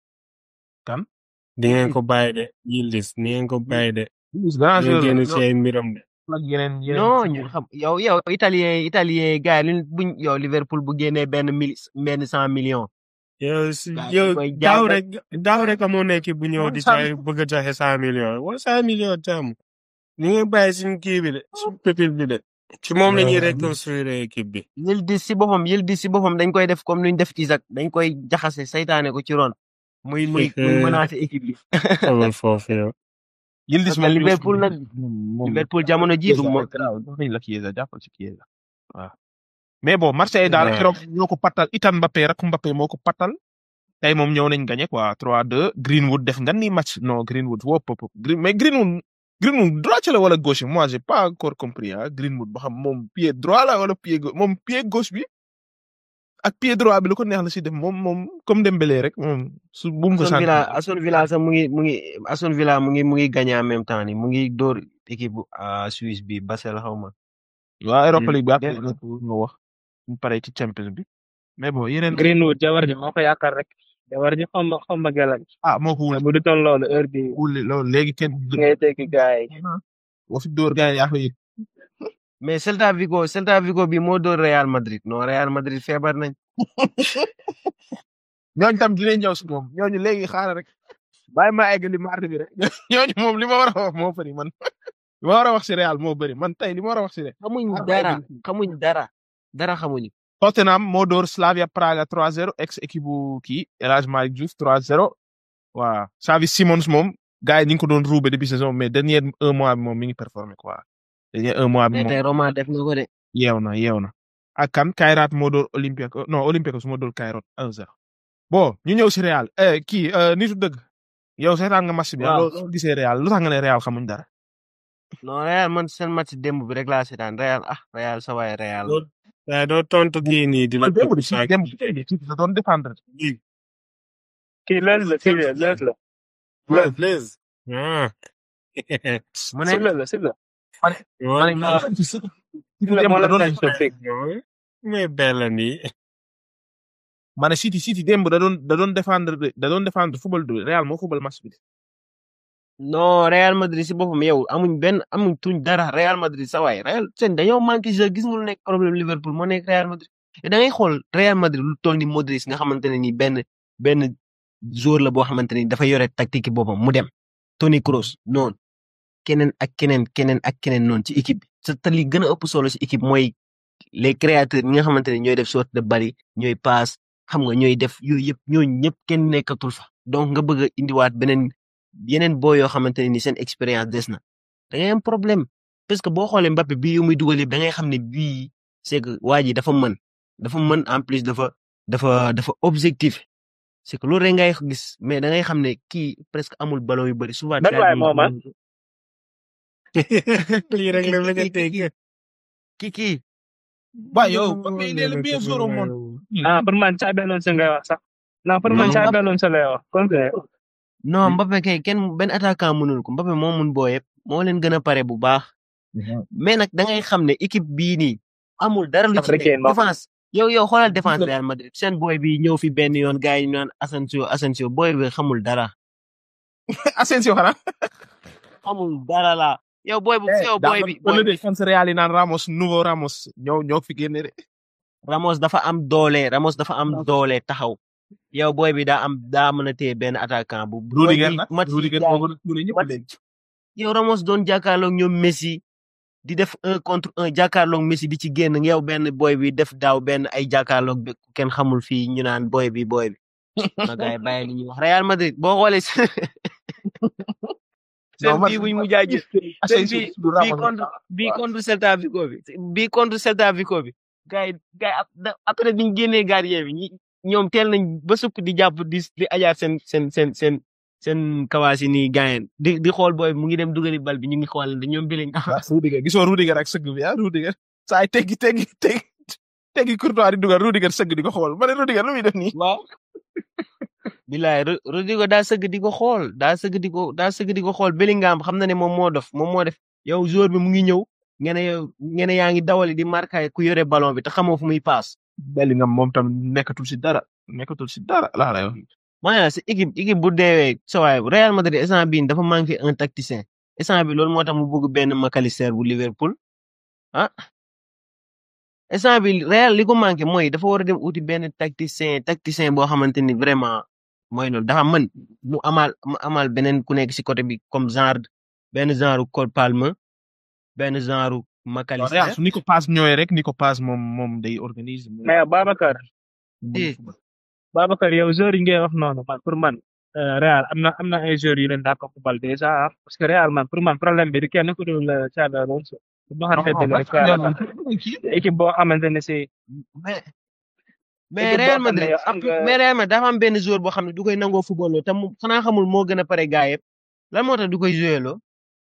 di ngeen ko bàyyi de Yildiz di ngeen ko bàyyi de. Luis grand di ngeen joueur génn la ci ay mbiram de. ak yeneen yeneen. non ñun xam yow yow italien italien gars yi luñ buñ yow Liverpool bu génnee benn mili benn cent millions. yow si Gars yi yow koy daaw jaay rek daaw rek amoo nekk bu ñëw di cent jaay bëgg a joxe cent millions wala cent millions jàmm ni ngeen bàyyi suñu kii bi de suñu pépil bi de ci moom la ñuy reconstruire équipe bi. Yildiz si boppam Yildiz si boppam dañ koy def comme nuñ def Isaac dañ koy jaxase saytaane ko ci ron. muy muy muy menacer équipe bi. xamal foofu yow. Yildiz Parce que Liverpool nag moom Liverpool jamono jii du mo nañ la Chiesa jàppal ci Chiesa waaw mais bon Marseille daal Ouais. keroog ñoo ko pattal itam Mbappé rek Mbappé moo ko pattal tey moom ñëw nañ gagné quoi 3-2 Greenwood def nga ni match non Greenwood wop wop Green mais Greenwood Greenwood droit la wala gauche moi j'ai pas encore compris ah Greenwood ba xam moom pied droit la wala pied gauche moom pied gauche bi ak pied droit bi lu ko neex la si def moom moom comme Dembélé rek moom su bu mu ko Aston sant Villa Aston Villa sax mu ngi mu ngi Aston Villa mu ngi mu ngi gagné en même temps ni mu ngi dóor équipe bu ah, Suisse bi Basel xaw ma. waa Europa League bi ak Yeah. nga wax ñu pare ci Champions bi mais bon yeneen Greenwood jabar ji moo ko yaakaar rek jabar ji xam nga xam nga gelal ah moo ko wul bu du toon loolu heure bi wul loolu léegi kenn ngay dégg gars yi boo fi dóor gars yi yaa ko yëg mais Celta Vigo Celta Vigo bi moo dóor Real Madrid non Real Madrid feebar nañ ñooñu tam dinañ ñëw si moom ñooñu léegi xaaral rek bàyyi ma eggali mardi bi rek ñooñu moom li ma war a wax moo bëri man li ma war a wax si Real moo bëri man tey li ma war a wax si Real xamuñ xaaral ma dara eggali fii. xamuñ dara dara xamuñu Tottenham moo dóor Slavia Praga 3-0 ex équipe bu kii El Hadj Malick Diouf 3-0 waaw Xavi Simons moom gars yi ñu ngi ko doon ruube depuis saison mais dernier un mois bi moom mi ngi performé quoi dernier un mois bi mais moom tey Roma def na ko de yeew na yeew na ak kan Kayrat moo dóor Olympiakos non Olympiakos moo dóor Kayrat 1-0 bon ñu ñëw si Real eh kii eh, nitu dëgg yow seetaan nga match bi ah waaw loo loo gisee Real lu tax nga ne Real xamuñ dara. non Real man seen match démb bi rek laa seetaan Real ah Real sa waay Real doo waaye doo tontu kii nii di la man démb topp de si saak démb si da doon défendre. kii lees la kii la lees la ah Blaise ah mu ne sibla la sibla ma ne wala si si sibla démb moo da la doon tañ so fik mais bella nii ma ne City City démb da doon da doon défendre de- da doon défendre football de Real moo football match bi de. non Real Madrid si boppam yow amuñ benn amuñ tuñ dara Real Madrid sa waay Real seen dañoo manqué jeu gis nga lu nekk problème Liverpool moo nekk Real Madrid te da ngay xool Real Madrid lu toll ni Modric nga xamante ne ni benn benn joueur la boo xamante ni dafa yore tactique boppam mu dem Toni Kroos noonu keneen ak keneen keneen ak keneen noonu ci équipe bi te te li gën a ëpp solo ci équipe mooy les créateurs ñi nga xamante ne ñooy def sorte de bari ñooy passe xam nga ñooy def yooyu yëpp ñooñu ñëpp kenn nekkatul fa donc nga bëgg a indiwaat beneen yeneen boo yoo xamante ne ni seen expérience des na da ngay am problème parce que boo xoolee Mbappé bii yu muy dugal yëpp da ngay xam ne bii c'est que waa ji dafa mën dafa mën en plus dafa dafa dafa objectif c'est que loolu rek ngay gis mais da ngay xam ne kii presque amul ballon yu bëri souvent. ban waay moo man lii rek la bëgg a dégg kii kii waaw yow mais il est le meilleur joueur au monde. ah pour man Xabi Alonso ngay wax sax non pour man Non, Xabi Alonso lay wax kon que non Mbappé kay kenn benn attaquant mënul ko Mbappé moo mun boo yëpp moo leen gën a pare bu baax mais nag da ngay xam ne équipe bii nii amul dara lu ci Africain nekk ba. défense yow yow xoolal défense Real Madrid seen boy bi ñëw fi benn yoon gars yi ñu naan Asensio Asensio boy bi xamul dara Asensio xanaa. xamul dara la yow boy bu yow boy bi boy de fans Real yi naan Ramos nouveau Ramos ñoo ñoo fi génne de. Ramos dafa am doole Ramos dafa am doole taxaw yow boy bi daa am daa mën a téye benn attaquant bu boy Rudiger bi nag match yi Rudiger gars moo gën a tuure ñëpp match- léegi. yow Ramos doon jàkkaarloog ñoom Messi di def un contre un jàkkaarloog Messi di ci génn yow benn boy bi def daaw benn ay jàkkaarloog bi ku kenn xamul fii ñu naan boy bi boy bi ma gars yi bàyyi li ñuy wax Real Madrid boo xoolee seen Non, man- bii buñ mu jaajë seen Asensio bii du bii Ramos. contre bii contre Celta Vigo bi bii contre Celta Vigo bi gars yi gars yi ap- da- après biñ génnee gardien bi ñi ñoom teel nañ ba sukk di jàpp di di ajaar seen seen seen seen seen kawaas yi nii gaayen di di xool booy bi mu ngi dem dugali bal bi ñu ngi xool ne ñoom bi lañ ah Rudiger gisoo Rudiger ak sëgg bi ah Rudiger saa yi teggi teggi teggi teggi Courtois di dugal Rudiger sëgg di ko xool ma ne Rudiger lu muy def nii. waaw bilaay Ro- Rodrigo daa sëgg di ko xool daa sëgg di ko daa sëgg di ko xool Bellingham xam na ne moom moo dof moom moo def yow joueur bi mu ngi ñëw ngeen ne yow ngeen ne yaa ngi dawali di marqué ku yore ballon bi te xamoo fu muy paas Bellingham moom tam nekkatul si dara nekkatul si dara laa lay wax. maanaam sa équipe équipe bu deewee sa waay Real Madrid instant bii dafa manqué un tacticien instant bi loolu moo tax mu bëgg benn McAllister bu Liverpool ah instant bi Real li ko manqué mooy dafa war a dem uti benn tacticien tacticien boo xamante ni vraiment mooy loolu dafa mën mu amal mu amal beneen ku nekk si côté bi comme genre benn genre Cole Palmer benn genre Real McAllister su ni ko paas ñëwee rek ni ko paas moom moom day organiser. moom mais Babacar Eh. Babacar yow joueurs yi ngay wax noonu man pour man euh, Real am na am na ay joueurs yu leen daa ko football déjà ah, parce que Real man pour man problème bi du kenn ku dul euh, Xabi Alonso bu ma xam ne rek équipe boo xamante ne si mais mais Équipe Real boo xam ne Madrid yow am ap- nga- mais Real Madrid dafa am benn joueur boo xam ne du koy nangoo football te mu xanaa xamul moo gën a pare gaa yëpp lan moo tax du koy joué loo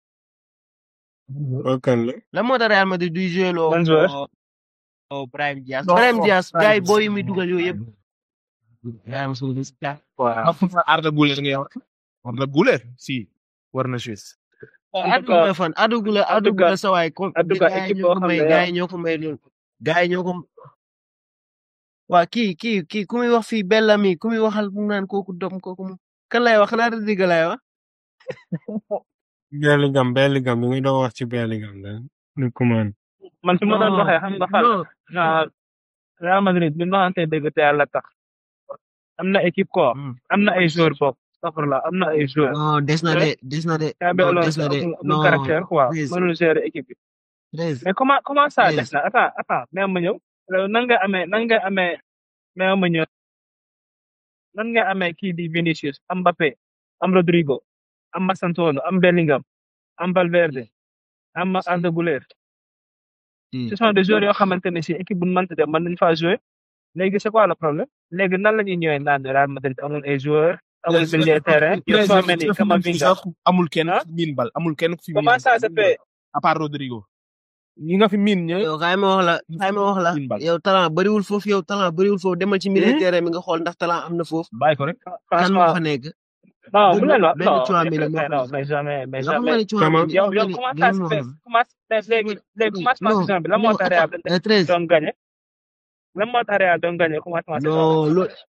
Kookan la lan moo tax Real Madrid duy joué loo Ban joueur? oh, oh, Brahim Diaz Non, Brahim non, Diaz Brahim gars yi Diaz. booy yi muy dugal yooyu yëpp gaa yi mosul gis gaa waaw Arda Güler ngay wax. Arda Güler si war na Suisse. en tout addu cas la fan addu la en addu tout cas- la sa waay ko en tout cas, gaa yi équipe ñoo boo ko xam may ne gaa yow- yi ñoo ko may loolu gaa yi ñoo ko waa kii kii kii ku muy wax fii Bellamy ku muy waxal mu naan kooku dom kooku mu kan lay wax xanaa Rodrigo lay wax Bellingham Bellingham mi ngi doon wax ci Bellingham da ni ko man man fi ma doon non waxee xam nga fal non ah, Real Madrid bi ma waxante dëgg te yàlla tax am na équipe quoi am na ay joueurs bopp astafurlah am na ay joueurs non des na de des na de Xabi non des Alonso na de amul amul non caractère quoi treize mënul gérer équipe bi treize mais comment comment ça des treize na attends attends mais ma ñëw Euh, nan nga amee nan nga amee mais ma ñëw nan nga amee kii di Vinicius am Mbappé am Rodrigo am Mastantuono am Bellingham am Valverde am Arda Güler Hmm. ce sont des joueurs yoo xamante ne si équipe bu ñu mënti dem mën nañu faa jouer léegi c'est quoi le problème léegi nan la ñuy ñëwee naan Real Madrid amul ay joueurs amul milieu de terrain yow soo mel ni Camavinga amul kenn ah ku fi miin bal amul kenn ku fi miin comment ça se fait à part Rodrigo ñi nga fi miin ñë yow xaay ma wax la xaay ma wax la miin bal yow talent bëriwul foofu yow talent bëriwul foofu demal ci milieu de terrain mi nga xool ndax talent am na foofu bàyyi ko rek kan moo franchement fa nekk non bu leen wax benn non Tchouaméni moo mais fa non nekk mais jamais mais nga xam nga jamais ne Tchouaméni yow xam yow nga ne comment ça se déglu ma fait wax comment léegi léegi commencement non saison bi lan moo non tax Real euh, treize doon gagné lan moo tax Real doon gagné commencement saison non bi loolu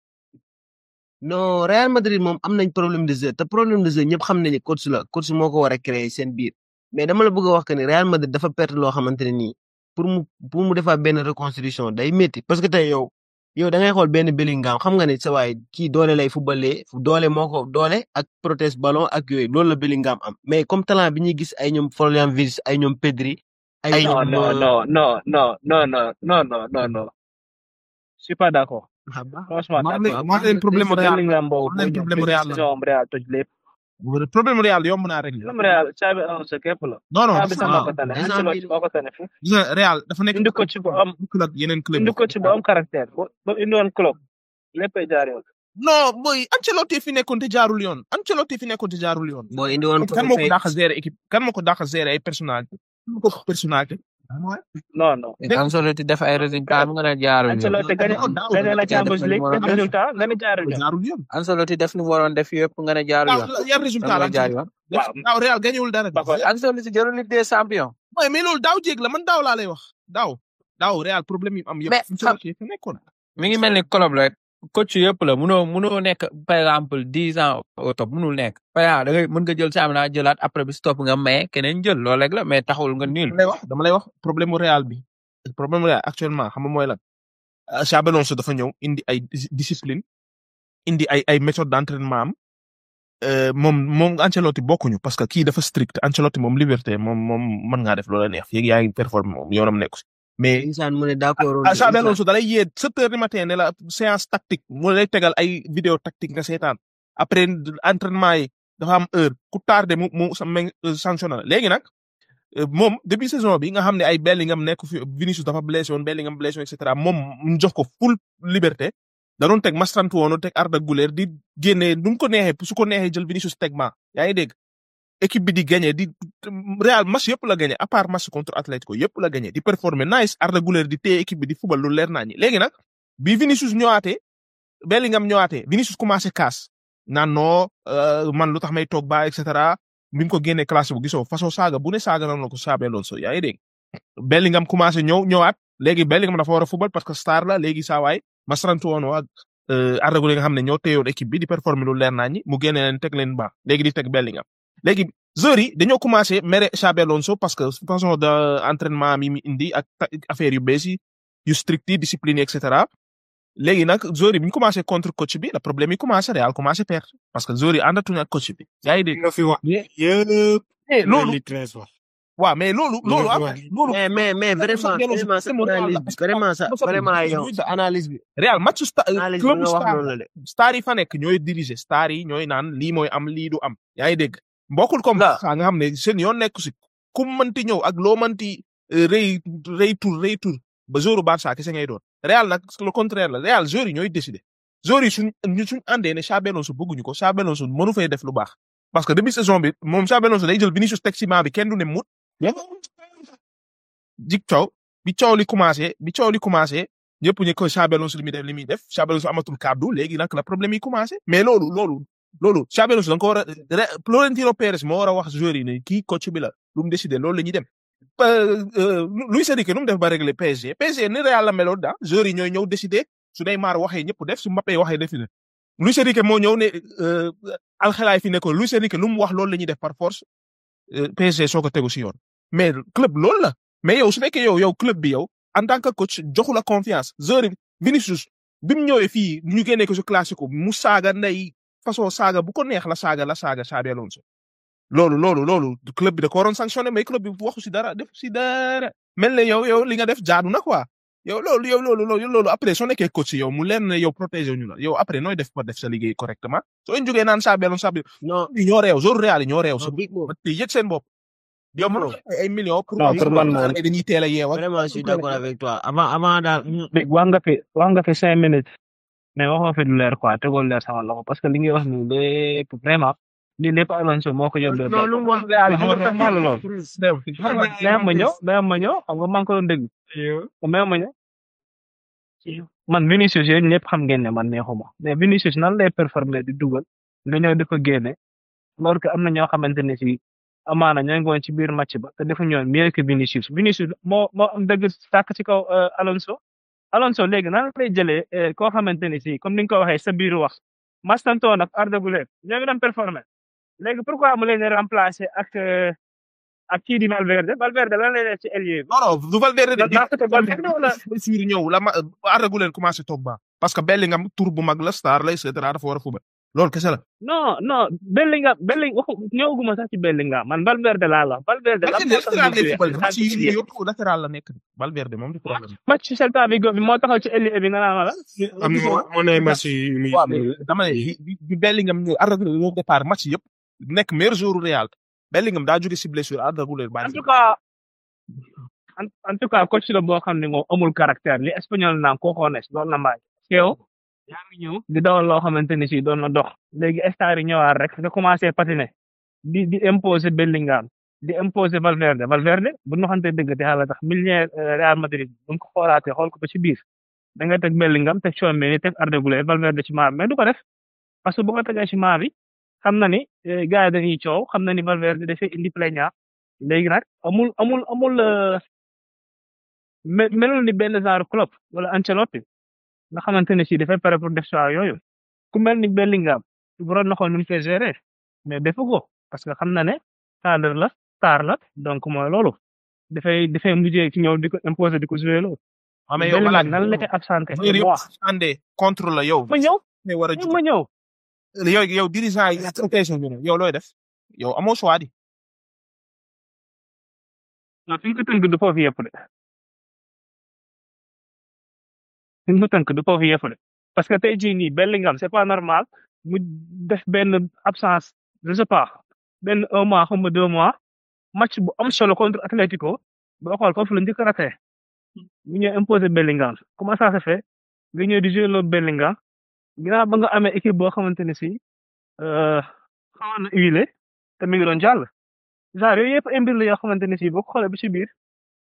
non Real Madrid moom am nañ problème de jeu te problème de jeu ñëpp xam nañu coach la coach moo ko war a créer seen biir mais dama la bëgg a wax que ni Real Madrid dafa perte loo xamante ne nii pour mu pour mu defaat benn reconstruction day métti parce que tey yow yow da ngay xool benn Bellingham xam nga ne sa waay kii doole lay footballee doole moo ko doole ak protège ballon ak yooyu loolu la Bellingham am mais comme talent bi ñuy gis ay ñoom Florian Wirtz ay ñoom Pedri ay non ñoom non non non non non non non non non non je suis pas d'accord ah baax franchement maa d'accord leen maa leen problème Real Bellingham boobu maa leen boo ñëw problème benn Real la saison am Real toj lépp problème Real yomb naa régler problème Real Xabi Alonso képp la non non Xabi sax moo ko waaw tane instant Ancelotti bii moo ko tane fu gis nga Real dafa nekk indi coach bu am bokkul ak yeneen club indi yi coach bu am caractère ba ba indi woon club léppay jaar yoon non boy Ancelotti fi nekkoon te jaarul yoon Ancelotti fi nekkoon te jaarul yoon boo indi woon kan moo ko dàq gérer équipe kan moo ko dàq gérer ay personnalité kan moo ko personnalité non non Ancelotti def ay résultats mu nga ne jaarul yoon Ancelotti gagné gagné la Champions League def résultat nga ne jaarul yoon jaarul yoon Ancelotti def li mu waroon def yëpp nga ne jaarul yoon daaw yan résultat lan la mooy jaar yoon waaw daaw Real gañewul dara ba pare Ancelotti jëlul Ligue des champions waaye mais loolu daaw jéeg la man daaw laa lay wax daaw daaw Real problème yi am yëpp mais xam Ancelotti fi nekkoon mi ngi mel ni club la coach yëpp la munoo munoo nekk par exemple dix ans au top munul nekk par exemple da ngay mën nga jël championnat jëlaat après bi stop nga maye keneen jël loolu rek la mais taxul nga nul dama lay wax dama lay wax problème mu Real bi problème mu Real actuellement xam nga mooy lan Xabi Alonso dafa ñëw indi ay dis- discipline indi ay ay méthode d'entraînement am euh, moom moom Ancelotti bokkuñu parce que kii dafa strict Ancelotti moom liberté moom moom mën ngaa def loola neex fii yaa ngi performer moom yoonam nekku si mais insaan mu ne d'accord ah Xabi Alonso da lay yee sept heures du matin ne la séance tactique mu lay tegal ay vidéo tactique nga seetaan après entraînement yi dafa am heure ku tardé mu mu sa meng sanctionné la léegi nag euh, moom début saison bi nga xam ne ay Bellingham nekk fi Vinicius dafa blessé woon Bellingham blessé woon et cetera moom mu jox ko full liberté da doon teg Mastantuono teg Arda Güler di génnee nu mu ko neexee su ko neexee jël Vinicius teg ma yaa ngi dégg équipe bi di gagné di Real match yëpp la gagné à part match contre Atlético yëpp la gagné di performer nice Arda Güler di téye équipe bi di fubal lu leer naa ñi léegi nag bi Vinicius ñëwaatee Bellingham ñëwaatee Vinicius commencé kaas naan non euh, man lu tax may toog ba et cetera bi mu ko génnee classe bu gisoo façon saaga bu ne saaga na la ko Xabi Alonso yaa ngi dégg Bellingham commencé ñëw ñëwaat léegi Bellingham dafa war a fubal parce que star la léegi saa waay Mastantuono ak euh, Arda Güler nga xam ne ñoo téyoon équipe bi di performer lu leer naa ñi mu génne leen teg leen ba léegi di teg Bellingham léegi joueurs yi dañoo commencé mere Xabi Alonso parce que façon de entraînement mi mi indi ak ta- affaire yu bees yi yu strict yi discipline yi et cetera léegi nag joueurs yi bi ñu commencé contre coach bi le problème yi commencé Real commencé perdre parce que joueurs yi àndatuñu ak coach bi yaa ngi dégg nga fi wax yëpp mais loolu li treize wax waaw mais loolu Li loolu nga fi am wax loolu mais mais mais vraiment vraiment sa analyse bi vraiment sa vraiment yow sa analyse bi Real match sta analyse bi club nga wax star noonu la de star yi fa nekk ñooy diriger star yi ñooy naan lii mooy am lii du am yaa ngi dégg mbokkul comme La. ça nga xam ne seen yoon nekku si ku mënti ñëw ak loo mënti euh, rëy rëy tur rëy tur ba jouru Barça kese ngay doon Real nag le contraire la Real joueurs yi ñooy décider joueurs yi suñ ñu suñ àndee ne Xabi Alonso bëgguñu ko Xabi Alonso mënu fay def lu baax parce que début saison bi moom Xabi Alonso day jël Vinicius teg ci banc bi kenn du ne mut jik coow bi coow li commencé bi coow li commencé ñëpp ñu ko Xabi Alonso li muy def li muy def Xabi Alonso amatul kàddu léegi nag la problème yi commencé mais loolu loolu loolu Xabi Alonso da nga ko war a re- Florentino Pérez moo war a wax joueurs yi ne kii coach bi la lu mu décidé loolu la ñuy dem Euh, euh, Luis Enrique nu mu def ba régler PSG PSG ni Real la meloon daa joueurs yi ñooy ñëw décider su Neymar waxee ñëpp def su Mbappé waxee def na Luis Enrique moo ñëw ne euh, alxelaay fi ne ko Luis Enrique lu mu wax loolu la ñuy def par force euh, PSG soo ko tegu si yoon mais club loolu la mais yow su fekkee yow yow club bi yow en tant que coach joxu la confiance joueur yi Vinicius bi mu ñëwee fii ñu génnee ko si classico mu saaga ndey façon saaga bu ko neex la saaga la saaga Xabi Alonso loolu loolu loolu club bi da ko waroon sanctionné mais club bi waxu si dara def si dara mel ne yow yow li nga def jaadu na quoi yow loolu yow loolu loolu loolu après soo nekkee coach yow mu leen ne yow protégé ñu la yow après nooy def ba def sa liggéey correctement soo leen jógee naan Xabi Alonso Xabi non yi ñoo réew jour Real yi ñoo réew non big moom te yëg seen bopp yow mën nga ay millions pour non pour man moom dañuy teel a yeew ak vraiment je suis d'accord avec toi avant avant daal léegi wax nga fi wax nga fi cinq minutes mais waxoo fi lu leer quoi tegoo leer sama loxo parce que li ngay wax nii lépp vraiment lii lépp Alonso moo ko yóbbee non lu mu wax Real xam nga tax la lool même ma ñëw même ma ñëw xam nga maa ngi ko doon dégg même ma ñëw man Vinicius yéen ñëpp xam ngeen ne man neexuma mais Vinicius nan lay performer di dugal nga ñëw di ko génne alors que am na ñoo xamante ne si amaana ñoo ngi woon ci biir match ba te defu ñoon mieux que Vinicius Vinicius moo moo am dëgg sàkk ci kaw euh, Alonso Alonso léegi nan lay jëlee eh, koo xamante ne si comme ni nga ko waxee sa biir wax Mastanton ak Arda Güler ñoo ngi doon performer léegi pourquoi mu leen di remplacer ak euh, ak kii di Valverde Valverde lan lay def ci ailier bi. non non du Valverde de daa ko Valverde wala blessure ñëw la ma Arda Güler commencé toog ba parce que Bellingham tour bu mag la star la et cetera dafa war a fubal loolu kese la non non Bellingham Bellingham waxu ñëwaguma sax ci Bellingham man Valverde laa la Valverde la moo tax latéral ñu lay fubal joué. match yi yëpp latéral la nekk Valverde moom du problème match Celta Vigo bi moo taxaw ci ailier bi nga naan wala. am na moo ne match yu muy waaw mais dama ne bi- bi bi Bellingham ñëw Arda Güler ñëw départ match yëpp nekk meilleur joueur Real Bellingham daa jóge si blessure Arda Güler en bàyyi tout cas en en tout cas coach la boo xam ne moom amul caractère li espagnol naan cojones loolu la mbaaj yow yaa ngi ñëw di dawal loo xamante ni si doon na dox léegi star yi ñëwaat rek nga commencé patiner di di imposer Bellingham di imposer Valverde Valverde bu ñu xamante dëgg te xaaral tax milliard Real Madrid bu ñu ko xoolaatee xool ko ba ci biir da nga teg Bellingham teg Tchouaméni teg Arda Güler Valverde ci maa bi mais du ko def parce que bu ko tegee ci maa bi xam na ni eh, gars yi dañuy coow xam na ni Valverde dafay indi plaignant léegi nag amul amul amul euh, me- melul ni benn genre club wala Ancelotti nga xamante ne si dafay pare pour def choix yooyu ku mel ni Bellingham waroon na xool nu mu koy gérer mais defu ko parce que xam na ne cadre la star la donc mooy loolu dafay dafay mujjee ci ñëw di ko imposer di ko jouer loolu. ah mais yow Bellingham voilà nan la koy absenté joueur yëpp moi àndee contre la yow ma ñëw ne war a ma ñëw yow yow dirigeant yi occasion bi ne yow looy def yow amoo choix di non fi ñu ko tënk du foofu yëpp de fi ñu ko tënk du foofu yëpp de parce que tey jii nii Bellingham c'est pas normal mu def benn absence je sais pas benn un mois xaw ma deux mois match bu am solo contre Atlético boo xool foofu la njëkk a raté ñu ñëw imposer Bellingham comment ça se fait nga ñëw di jouer loolu Bellingham ginnaaw ba nga amee équipe boo xamante ne si euh, xawoon na huilé te mi ngi doon jàll genre yooyu yëpp ay mbir la yoo xamante ne si boo ko xoolee ba ci biir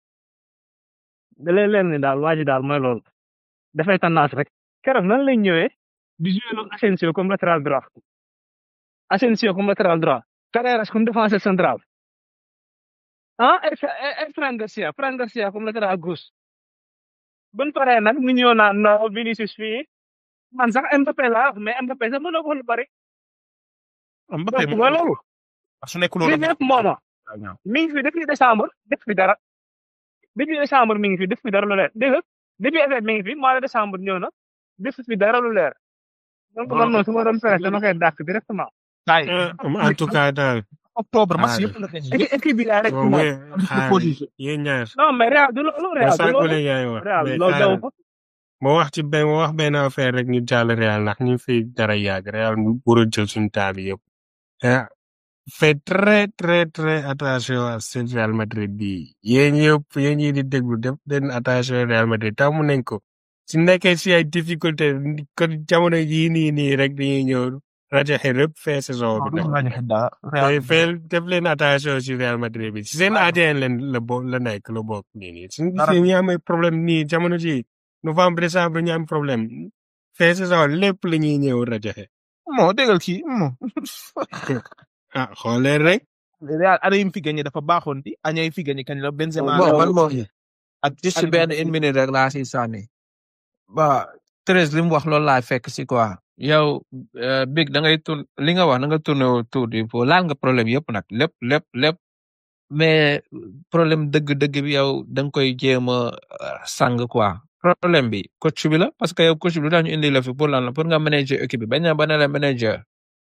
da lay leen ni daal waa ji daal mooy loolu dafay tendance rek keroog nan lay ñëwee di jouer loolu Asensio comme latéral droit Asensio comme latéral droit Carreras comme défenseur central ah et et Fran Garcia Fran Garcia comme latéral gauche buñ paree nag ñu ñëw naan non Vinicius fii man sax Mbappé laa mais Mbappé sax mënoo ko lu bari Mbappé donc mooy loolu su nekkul li loolu lépp mooma mi ngi fi depuis décembre def fi dara depuis décembre mi ngi fi def fi dara lu leer dégg nga depuis été mi ngi fi mois de décembre ñëw na def fi dara lu leer donc man moom su ma doon fexe dama koy dàkk directement. kaay en tout cas daal octobre match Ah, yëpp la gagné équipe équipe bi laa rek moom moom. mooy xaar yéen ñaar non mais Real du loolu ba Real du sànq loolu la yaay wax Real mais loolu daw xaaral ko. moo wax ci benn moo wax benn affaire rek ñu jàll Real ndax ñu fi dara yàgg Real mu war a jël suñu temps bi yëpp ah fait très très très attention à ce Real Madrid bi yéen yëpp yéen ñi di déglu def leen attention Real Madrid tàmm nañ ko su nekkee si ay difficulté kon jamono yii nii nii rek dañuy ñëw rajaxe rëpp fee saison bi nag tey feel def leen attention si Real Madrid bi si seen ADN leen la bo la nekk la bokk nii nii suñu Dara- gisee ñu amee problème nii jamono ji novembre décembre ñu am problème fee saison lépp la ñuy ñëw rajaxe moo déggal kii moo ah xoolee rek Real année yi mu fi gagné dafa baaxoon di année yi fi gagné kañ la Benzema bon man moom ak juste benn une minute rek laa si sànni ba Thérèse li mu wax loolu laa fekk si quoi yow euh, big da ngay tour li nga wax da nga tourné autour du pot laal nga problème yëpp nag lépp lépp lépp mais problème dëgg-dëgg bi yow da nga koy jéem a sang quoi problème bi coach bi la parce que yow coach bi lu tax ñu indi la fi pour lan la pour nga manager équipe bi bañ na ba ne la manager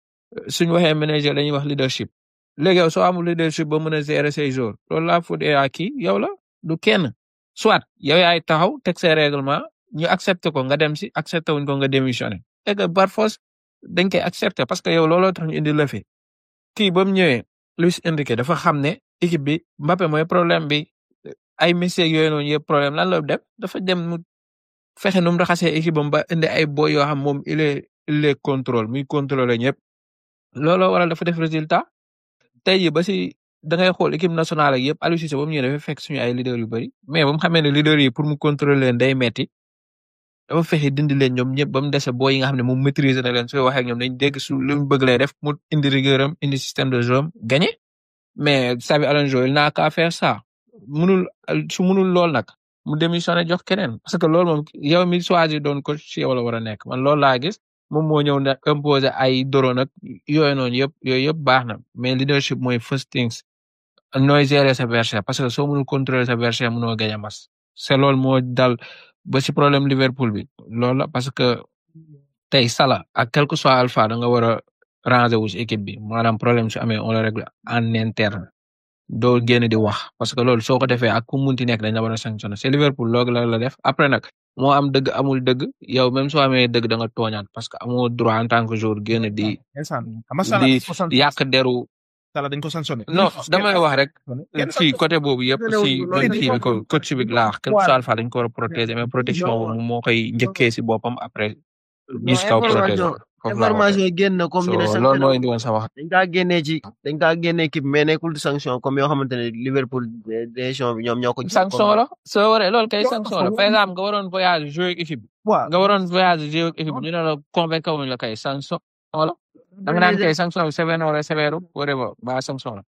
suñu waxee manager dañuy wax leadership léegi yow soo amul leadership ba mën a gérer say jours loolu la faute est à qui yow la du kenn soit yow yaay taxaw teg say règlement ñu accepté ko nga dem si accepté wuñ ko nga démissionné et que par force dañ koy accepté parce que yow looloo tax ñu indi la fi kii ba mu ñëwee Luis Enrique dafa xam ne équipe bi Mbappé mooy problème bi ay Messi ak yooyu noonu yëpp problème lan la def dafa dem mu fexe nu mu raxasee équipe am ba indi ay boy yoo xam moom il est il est contrôle muy contrôler ñëpp looloo waral dafa def résultat tey jii ba si da ngay xool équipe nationale ak yëpp Aliou Cissé ba mu ñëwee dafa fekk suñu ay leaders yu bëri mais ba mu xamee ne leaders yi pour mu contrôler leen day metti dafa fexe dindi leen ñoom ñëpp ba mu dese booy yi nga xam ne moom maîtriser na leen sooy waxee ak ñoom dañ dégg su lu mu bëgg lay def mu indi rigueur am indi système de jeu am gagné mais Xabi Alonso il n'a qu'à faire ça munul su munul lool nag mu démissionné jox keneen parce que loolu moom yow mi choisir doon coach ci yow la war a nekk man loolu laa gis moom moo ñëw ne imposer ay doro nag yooyu noonu yëpp yooyu yëpp baax na mais leadership mooy first things nooy gérer sa verset parce que soo mënul contrôler sa verset mënoo gagné mas c'est loolu moo dal ba si problème Liverpool bi loolu la parce que tey Salah ak quel que soit Alpha da nga war a ranger wu si équipe bi maanaam problème su amee on le règle en interne doo génn di wax parce que loolu soo ko defee ak ku munti nekk dañ la war a sanctionné c'est Liverpool loolu la la def après nag moo am dëgg amul dëgg yow même soo amee dëgg da nga tooñaat parce que amoo droit en tant que joueur génn di instant xam nga Salah di dañ ko sanctionné yàq deru Salah dañ ko sanctionné non damay wax rek kenn fii côté boobu yëpp si loolu même dañ kii bi ko- ko coach bi laa wax quelque soit Alpha dañ ko war a protéger mais protection boobu moo koy njëkkee si boppam après gis kaw protéger ko. foofu laa information waxee yi génn na comme so ñu ne loolu sanction moo indi woon sa wax dañ kaa génnee ci dañ kaa génnee équipe mais nekkul di sanction comme yoo xamante ne Liverpool décision bi ñoom ñoo ko jël sanction la soo waree loolu kay sanction la par exemple nga waroon voyage jouer ak équipe bi waaw nga waroon voyage jouer ak équipe bi ñu ne la convaincre wuñ la kay sanction la da nga naan kay sanction bi sévère na wala sévère whatever ba sanction la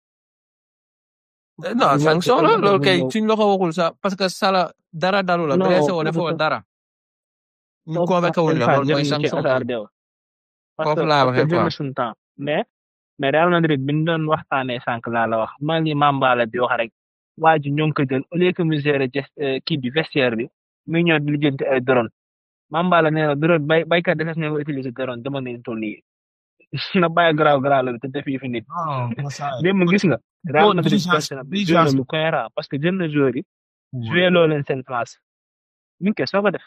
Eh, non sanction la loolu kay suñ la ko waxul sax parce que sala dara dalu la Non, blessé woo parce defoo que- dara ñu convaincre wuñ la loolu mooy sanction foofu laa waxee quoi jël suñu temps mais mais Real Madrid bi ñu doon waxtaanee sànq laa la wax maa ngi Mambala di wax rek waa ji ñoo ngi ko jël au lieu que mu gérer gest kii bi vestiaire bi muy ñëw di lijjanti ay drone Mambala nee na drone bay baykat defes na nga utiliser drone dama ne toll nii na bàyyi garaaw garaaw la bi te def yi fi nit démb gis nga Real Bon, Madrid diligence- jël na diligence. lu cohérent parce que jël na joueur yi joué loo leen seen place mi ngi koy soog a def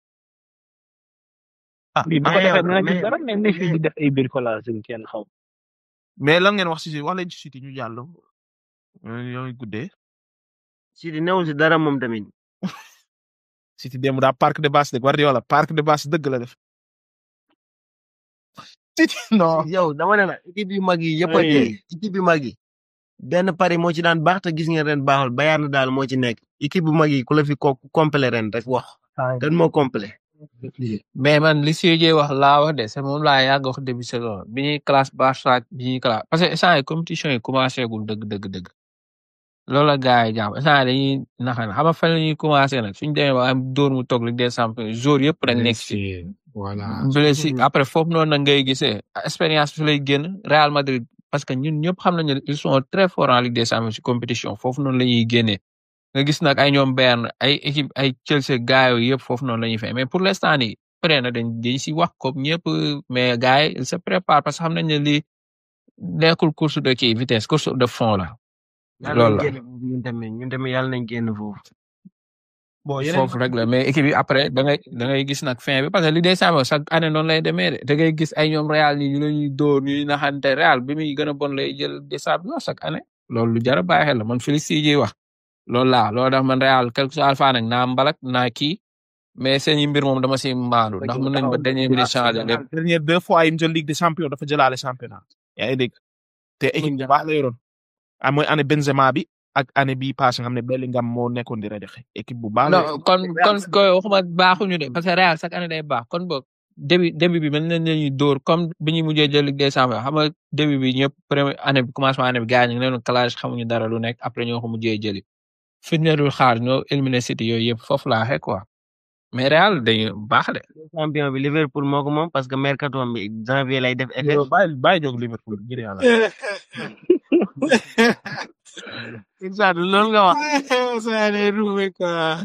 ah bii bu ko mais defee yow- dina gis mais- dara mais ne fii di def ay bricolage yu kenn xaw mais lan ngeen wax si wax leen ci City ñu jàll yow guddee si di newul si dara moom tamit City démb daa parc de base de Guardiola parc de base dëgg la def City non yow dama ne la équipe yu mag yi yëpp a Oui. dee équipe yu mag yi benn pari moo ci daan baax te gis ngeen ren baaxul Bayern daal moo ci nekk équipe bu mag yi ku la fi ko complet ren rek wax kan moo complet mais man li Sédhié wax laa wax de c'est moom laa yàgg wax début saison bi ñuy classe Barça ak bi ñuy classe parce que instant yi compétition yi commencé gul dëgg dëgg dëgg loolu la gars yi jàpp instant yi dañuy naxal xam nga fan la ñuy commencé nag suñ demee ba am dóor mu toog Ligue des champions jour yëpp dañ nekk ci voilà blessé après foofu noonu nag ngay gisee expérience bi fi lay génn Real Madrid parce que ñun ñëpp xam nañu ne ils sont très forts en Ligue des champions ci compétition foofu noonu la ñuy génnee nga gis nag ay ñoom Bayern ay équipe ay Chelsea gars yooyu yëpp foofu noonu la ñuy fay mais pour l'instant nii peut na dañ dañ si wax comme ñëpp mais gars yi ils se préparent parce que xam nañ ne lii nekkul course de kii vitesse course de fond la yàlla loolu nañ la génn foofu ñun tamit ñun tamit yàlla nañ génn foofu bon yeneen foofu rek la mais équipe yi après da ngay da ngay gis nag fin bi parce que li des champions chaque année noonu lay demee de da ngay gis ay ñoom Real nii ñu la ñuy dóor ñuy naxante Real bi muy gën a bon lay jël des champions chaque année loolu lu jar a bàyyi xel la man Félix Sédhié wax loolu laa loolu tax man Real quelque soit alpha nag naa mbalak naa kii mais seen i mbir moom dama si maandu ndax mën nañ ba dernier minute changer lépp dernière deux fois yi mu jël Ligue des champions dafa jëlaale championnat yaa ngi dégg te équipe bu baax la yoroon ah mooy année Benzema bi ak année bii passé nga xam ne Bellingham moo nekkoon di rajaxe équipe bu baax la non kon kon koy waxuma baaxuñu de parce que Real chaque année day baax kon boog début début bi mën nañ leen dóor comme bi ñuy mujjee jël Ligue des champions xam nga début bi ñëpp première année bi commencement année bi gars ñu ngi leen clash xamuñu dara lu nekk après ñoo ko mujjee jëli fi ñu leen dul xaar ñoo éliminer City yooyu yëpp foofu laa waxee quoi mais Real dañu baax de champion bi Liverpool moo ko moom parce que mercato bi janvier lay def effet yow bàyyi bàyyi jóg Liverpool ngir yàlla. exact loolu nga wax Sané ruube quoi.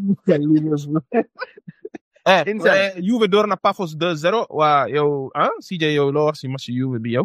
eh Inside. eh, Juve door na Pafos 2-0 waa yow ah CJ yow loo wax si match Juve bi yow.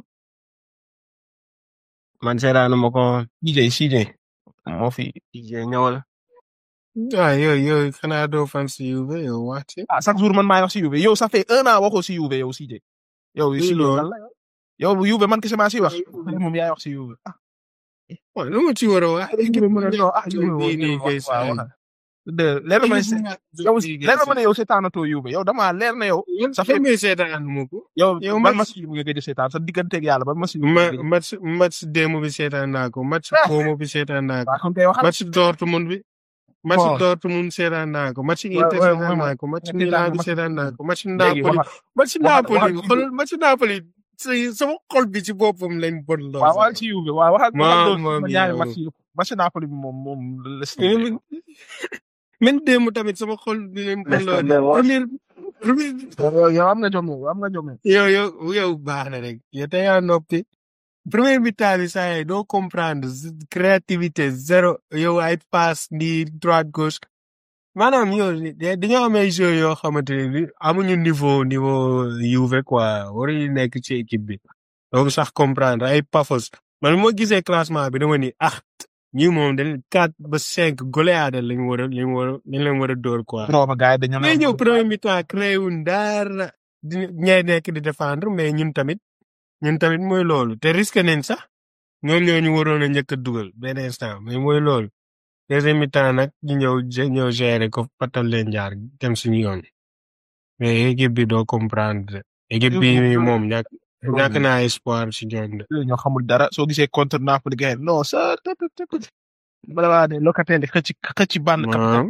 man seetaanu ma ko CJ CJ moo fi. DJ ñëwal ah yow yow xanaa doo fan si Juve yow waxti. ah chaque jour man maay wax si Juve yow ça fait un an waxoo si Juve yow CJ. yow Luy si loolu? lan la yow bu Juve man kese maa si wax moom yaay wax si Juve. ah waaw lu ma ci war a wax. Juve mën na non ah Juve Juve bii nii kay waaw saa waaw. de leer na ma ne yow leer na ma ne yow seetaanatoo Juve yow damaa leer na yow. ça fait mais seetaan mu ko. yow yow ban match- match Juve nga gëj a seetaan sa digganteeg yàlla ban match Juve ma nga gëj a- match match démb bi seetaan naa ko match Como bi seetaan naa ko waaw kon kay waxal. match Dortmund bi. match Bon. Dortmund seetaan naa ko match Ouais, Inter ouais, seetaan ouais, naa ko match ouais. Milan bi Match- seetaan naa ko match léegi Napoli waxal match waxal- Napoli waxal- xool match Napoli si- sama xol bi ci boppam lañ bon loo. waaw waxal ci Juve waaw waxal Ma- waxal ma- ma ñaari yow. match yëpp match Napoli bi moom moom les même démb tamit sama xol bi lañ bon loo. Laisse tomber. Premier premier yow am nga jom yow am nga jom yow. yow yow yow baax na rek yow te yaa noppi premier mi-temps bi saa yi doo comprendre z- créativité zéro yow ay passe ni droite gauche maanaam yow da- dañoo am ay joueurs yoo xamante ne bi amuñu niveau niveau Juve quoi waruñu nekk ci équipe bi donc sax comprendre ay pafos man moo gisee classement bi dama ni ah ñi moom dañ quatre ba cinq goleade lañ war a lañ war a lañ leen war a dóor quoi non ma gars yi dañu mais ñëw premier mi-temps créé wuñ dara di ñay nekk di défendre mais ñun tamit ñun tamit mooy loolu te risque nañ sax ñoom ñoo ñu waroon a njëkk a dugal benn instant mais mooy loolu deuxième mi-temps nag ñu ñëw gé- ñëw gérer ko patal leen jaar dem suñu yoon mais équipe bi doo comprendre équipe bi moom ñàkk ñàkk naa espoir si ñoom de. ñoo xamul dara soo gisee contre Napoli gars yi non ça tët tët tët. bala waa ne Locatelli xëcc xëcc bànn waaw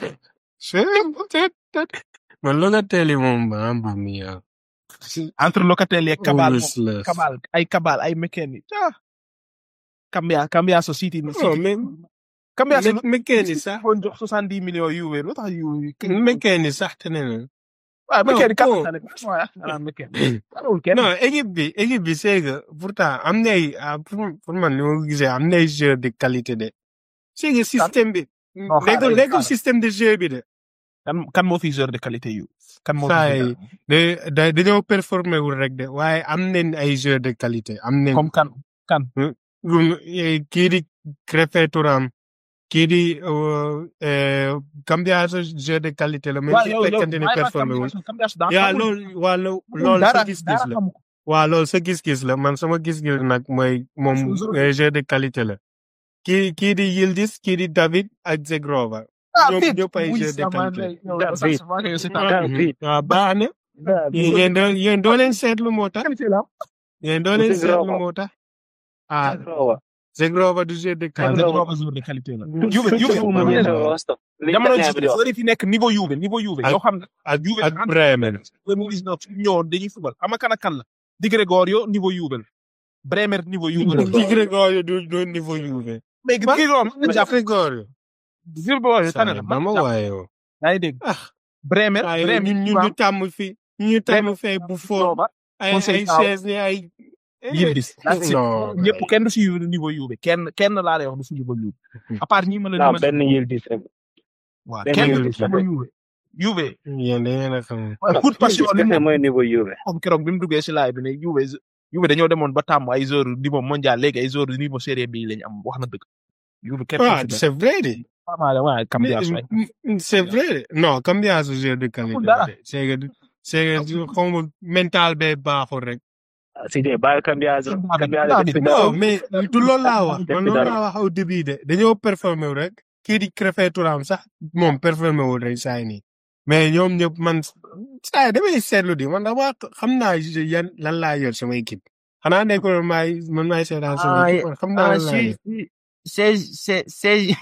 c'est man Locatelli moom ba ba mi yow. entre Locatelli ak Cabal moom Useless. Cabal ay Cabal ay McKennie ah. Cambia Cambia so City non City mais Cambia so mais McKennie sax foon jox soixante dix millions Juve lu tax Juve McKennie sax te ne na. waaw McKennie non, kan la waaw ah McKennie warul kenn non équipe bi équipe bi c'est que pourtant am na ay ah, pour pour man li ma ko gisee am na ay joueurs de qualité de. c'est que système bi. Non, xaaral, nekkul nekkul xaaral. système de jeu bi de. kan kan moo fi joueur de qualité yu kan moo saa fi yi de da dañoo performer wul rek de waaye am nañ ay joueurs de qualité am nañ. comme kan kan Gum- eh, kii di Krépin Thuram kii di euh, euh, Cambiaso joueur de qualité la même waaw su yow yow fekkente ni bàyyi ma performer wul. Cambiaso Cambiaso daa yaa xamul. loolu waa lo- Xamul loolu sa dara gis-gis dara la. xamu ko. waaw loolu sa gis-gis la man sama gis-gis nag mooy moom Toujours. euh, joueur de qualité la. kii kii di Yildiz kii di David ak Zegrova. ah ñoom vite ñëpp ay oui joueurs de sama qualité. ndey yow David. ça se voit que yow c'est un Mhm. waaw baax na. yéen doo yéen doo leen seetlu moo tax. qualité la yéen doo leen Zegrova. seetlu moo tax. ah Zegrova du joueur de waaw qualité. dañu ko joueur de qualité la Juve Juve jamono ji joueur yi fi nekk niveau Juve niveau Juve Ak- yoo xam ne ak Juve ak Bremen. 2019 ñoo dañuy fubal xam nga kan ak kan la Di Gregorio niveau Juve la Bremer niveau Juve la Di Gregorio du du niveau Juve. mais Di Gregorio man Di jàpp Gregorio. Di Gregorio tane la ba ma waaye yow. yaa ngi dégg ah Bremer waaye Bremer ñun ñun ñu tàmm fi ñu tàmm fee bu foo ay Conseil ay taw. chaise ni ay. Yildiz non ñëpp kenn du si niveau Juve kenn kenn laa lay wax du si niveau Juve à part ñi ma la non limal benn Yildiz rek waaw benn kenn du Yildiz si la niveau Juve Juve yéen da ngeen a xam. coup de passion li kese mu mooy niveau Juve xam keroog bi mu duggee si laay bi ne Juve Juve dañoo demoon ba tàmm ay joueurs niveau mondial léegi ay joueurs niveau série B lañ am wax na dëgg Juve kenn ah c'est vrai de. vraiment waaye Cambiaso ay Mais, c'est vrai de. non Cambiaso joueur de qualité. Amul dara. la de. c'est que c'est que xaw ma mental bee baaxul rek. si dee bàyyi Cambiaso Cambiaso David, def fi non dara mais du loolu laa wax Def man fi loolu dara. laa wax au début de dañoo performer wu rek kii di Krépin Thuram sax moom performer wul rek saa yi nii mais ñoom ñëpp man saa yi damay seetlu di man dama xam naa yan lan laa yor sama équipe xanaa nekkul maay man maay seetaan sama Ah, équipe man xam naa ah lan laa si yor si seize se- seize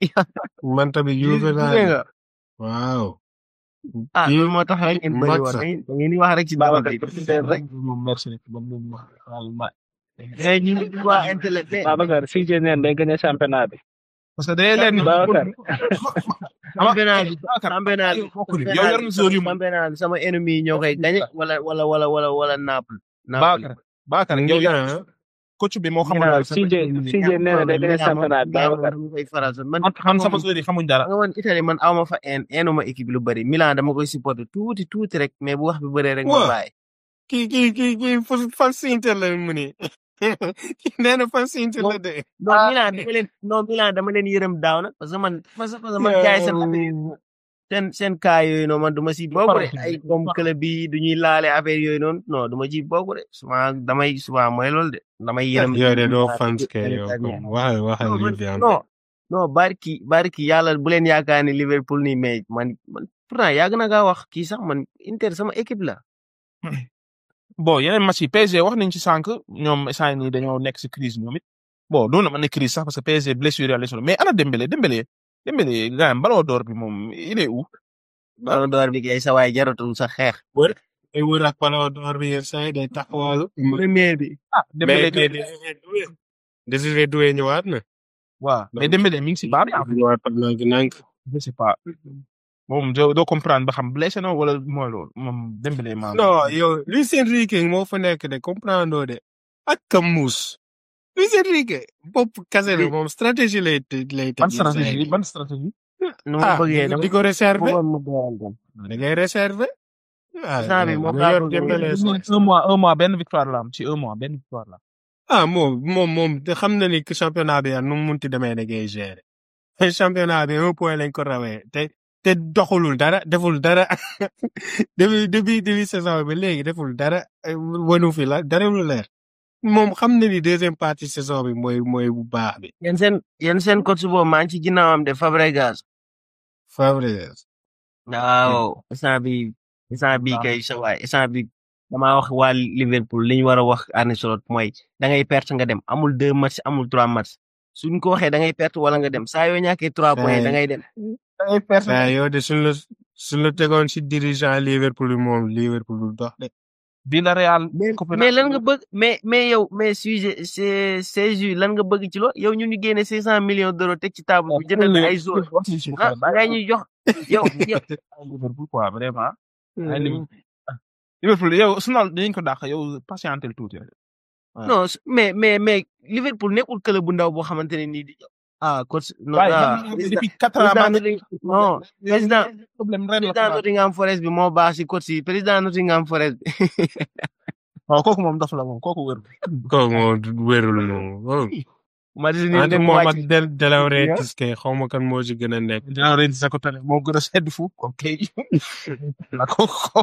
man tamit Juve laa Juve yor nga waaw. ah Kii loolu moo tax rek ngeen bëri Max woon sax. da ngeen da ngeen di wax rek ci dara Babacar bi rek moom merci ba mu wax vraiment mais ñu ngi waa intellectuel Babacar si jee neen day gagné championnat bi parce que day leen Babacar championnat bi Babacar championnat bi yow bokkul yow yor na zone yu mu championnat bi sama ennemi yi ñoo koy gagné wala wala wala wala wala Naples Naples Babacar Babacar yow yor coach bi moo xamal Milan CJ CJ nee na day gagné championnat bi Babacar dama koy faral sax man man xam sama zone yi xamuñ dara nga man Italie man awma fa en enuma équipe lu bëri Milan dama koy supporter tuuti tuuti rek mais bu wax bi bëree rek ma Waaw. bàyyi kii kii kii kii fan fan si Inter la mu ne kii nee na fan si Inter la de. non Milan dama leen non Milan dama leen yërëm daaw nag parce que man parce que parce que man jaay seen affaire seen seen cas yooyu noonu man du ma si bokk de ay comme club bi du ñuy laale affaire yooyu noonu non du ma ci bokk de souvent damay souvent mooy loolu de damay yërëm yow de doo fans ke yow comme waxal waxal non li man- fi am. non non barki barki yàlla bu leen yaakaar ni Liverpool nii mais man man pourtant yàgg na kaa wax kii sax man Inter sama équipe la bon yeneen match yi PSG wax nañ ci sànq ñoom instant yii nii dañoo nekk si crise ñoom it bon doon na mën na crise sax parce que PSG blessure yàlla solo mais ana Dembélé Dembélé Dembélé gars yi ballon d'or bi moom il est où. Ballon d'Or bi kay sa waay jaratul sa xeex ay wër ak Ballon d'Or bi yenn saa yi day taxawal. premier bi ah Dembélé mais mais Désiré Doué ñëwaat na. waaw mais Dembélé mi ngi si baax bi ñëwaat nank nank. je sais pas moom doo doo comprendre ba xam blessé na wala mooy loolu moom Dembélé maa. non yow Luis Enrique moo fa nekk de comprendre de ak Camus. Luis Enrique bopp kase la moom stratégie lay lay teg. ban stratégie ban stratégie. nu ma ah bëggee dama di ko réserver bëggoon mu doyal dem da ngay réserver. ah Instant bi moom nga laa yor bëgg Dembélé sax. un mois un mois benn victoire la am ci un mois benn victoire la am. ah moom moom moom te xam na ni que championnat bi nu mu munti demee da ngay gérer. championnat bi un point lañ ko rawee te te doxulul dara deful dara depuis depuis début saison bi léegi deful dara eh, wanu fi la dara lu leer. moom xam na ni deuxième partie saison bi mooy mooy bu baax bi. yéen seen yéen seen coach boobu maa ngi ci ginnaawam de Fabregas Fabregas. waaw instant bi instant bi kay sa waay instant bi damaa wax waa Liverpool li ñu war a wax Arne Slot mooy da ngay perte nga dem amul deux matchs amul trois matchs suñ ko waxee da ngay perte wala nga dem saa yoo ñàkkee trois points da ngay dem. waaw yow de suñ la suñ la tegoon si dirigeant Liverpool bi moom Liverpool du dox de. Villarreal. mais lan nga bëgg mais mais yow mais sujet c'est c'est lan nga bëgg ci loolu yow ñu ñu génne cinq cent millions d'euros teg ci table bi jëndal la ay joueurs ah ngay ñuy jox yow yow. Liverpool quoi vraiment. ay Liverpool Liverpool yow Arsenal dinañ ko dàq yow patientel tuuti rek. non mais mais mais Liverpool nekkul club bu ndaw boo xamante ne nii di ah coach non waaye ah man depuis quatre ans maa ngi non président problème ren la président Nottingham Forest bi moo baax si coach yi président Nottingham Forest bi waaw kooku moom dof la moom kooku wér. kooku moom wérul moom. ma di ni ante mu moom ak wàcc Del Delaware kay xaw ma kan moo ci gën a nekk. dinaa ren sa ko tane moo gën a sedd fu ok la kooku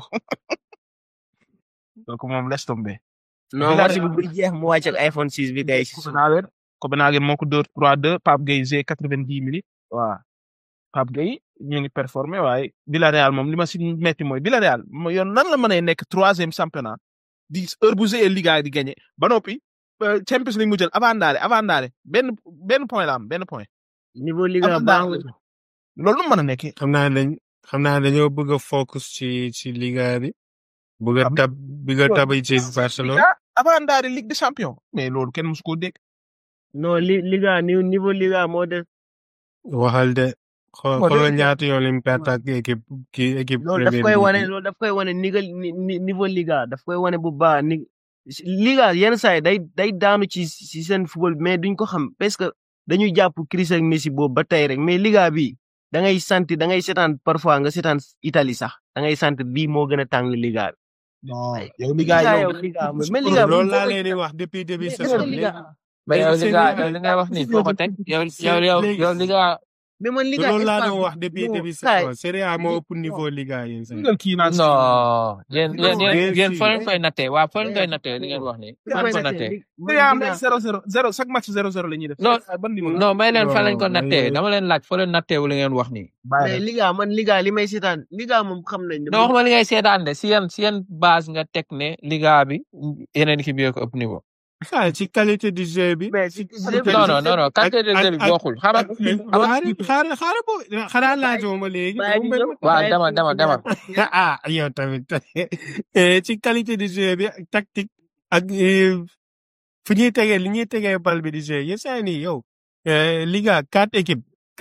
kooku moom laisse tomber. non match bi buy jeex mu wàcc ak iPhone 6 bi kay Copenhagen Copenhagen moo ko dóor 3-2 Pape Gueye G 90 minutes waaw Pape Gueye ñu ngi performé waaye Villarreal moom li ma si metti mooy Villarreal mo yoon nan la mën a nekk troisième championnat di heure bu G Liga di gagné ba noppi euh, Champions League mu jël avant ndaale avant ndaale benn benn point la am benn point niveau liga Avant baax ndaale loolu nu mu mën a nekkee xam naa dañ xam naa dañoo bëgg a focus ci ci Liga bi. bëgg a Am- tab bëgg a tab ci Barcelone. Liga avant ndaale Ligue des champions mais loolu kenn musu koo dégg non li liga ni- niveau liga moo def waxal de xoo Moo xoolal de- ñaata yoon lim perte ak équipe kii équipe. loolu daf Premier koy League wane bi. loolu daf koy wane nigal ni ni- niveau liga daf koy wane bu baax ni liga yenn saa yi day day daanu ci ci seen football bi mais duñ ko xam parce que dañuy jàpp Chris ak Messi boobu ba tey rek mais liga bi da ngay sentir da ngay seetaan parfois nga seetaan Italie sax da ngay sentir bii moo gën a tàng liga bi. non yow Liga Liga yow yow liga mais liga loolu laa leen di wax depuis début mais saison mais bi. liga mais yow li seen nga liga- yow li ngay wax nii foo ko teg yow yow yow léegi- yow li nga mais man liga loolu laa Espagne doon wax depuis non, début kaay. saison Serie A moo ëpp niveau Liga yéen sax. nga kii naan non yéen yéen bien yéen yéen sûr. fa leen koy nattee waa fa leen koy nattee li ngeen wax nii fa leen ko nattee Serie A am nañ zéro zéro zéro chaque match zéro zéro la ñuy def. Non, ban niveau la? non may leen fa leen ko Non, nattee mais- dama leen laaj fa leen nattee wu li ngeen wax nii Bàyyi mais rek. liga man liga li may seetaan liga moom xam nañ ne non waxuma li ngay seetaan de si yan si yan base nga teg ne liga bi yeneen équipe yi ko ëpp niveau ah ci qualité du jeu bi. mais si non non non non qualité de jeu bi ak- bokkul xaaral xaaral xaaral xaaral boo xanaa laajoo ma léegi. Bàyyi di ñëw. waaw dama dama dama ah yow tamit Eh, ci qualité du jeu bi ak tactique ak eh, fu ñuy tegee li ñuy tegee bal bi di jeu yéen saa nii yow eh, Liga quatre équipes kase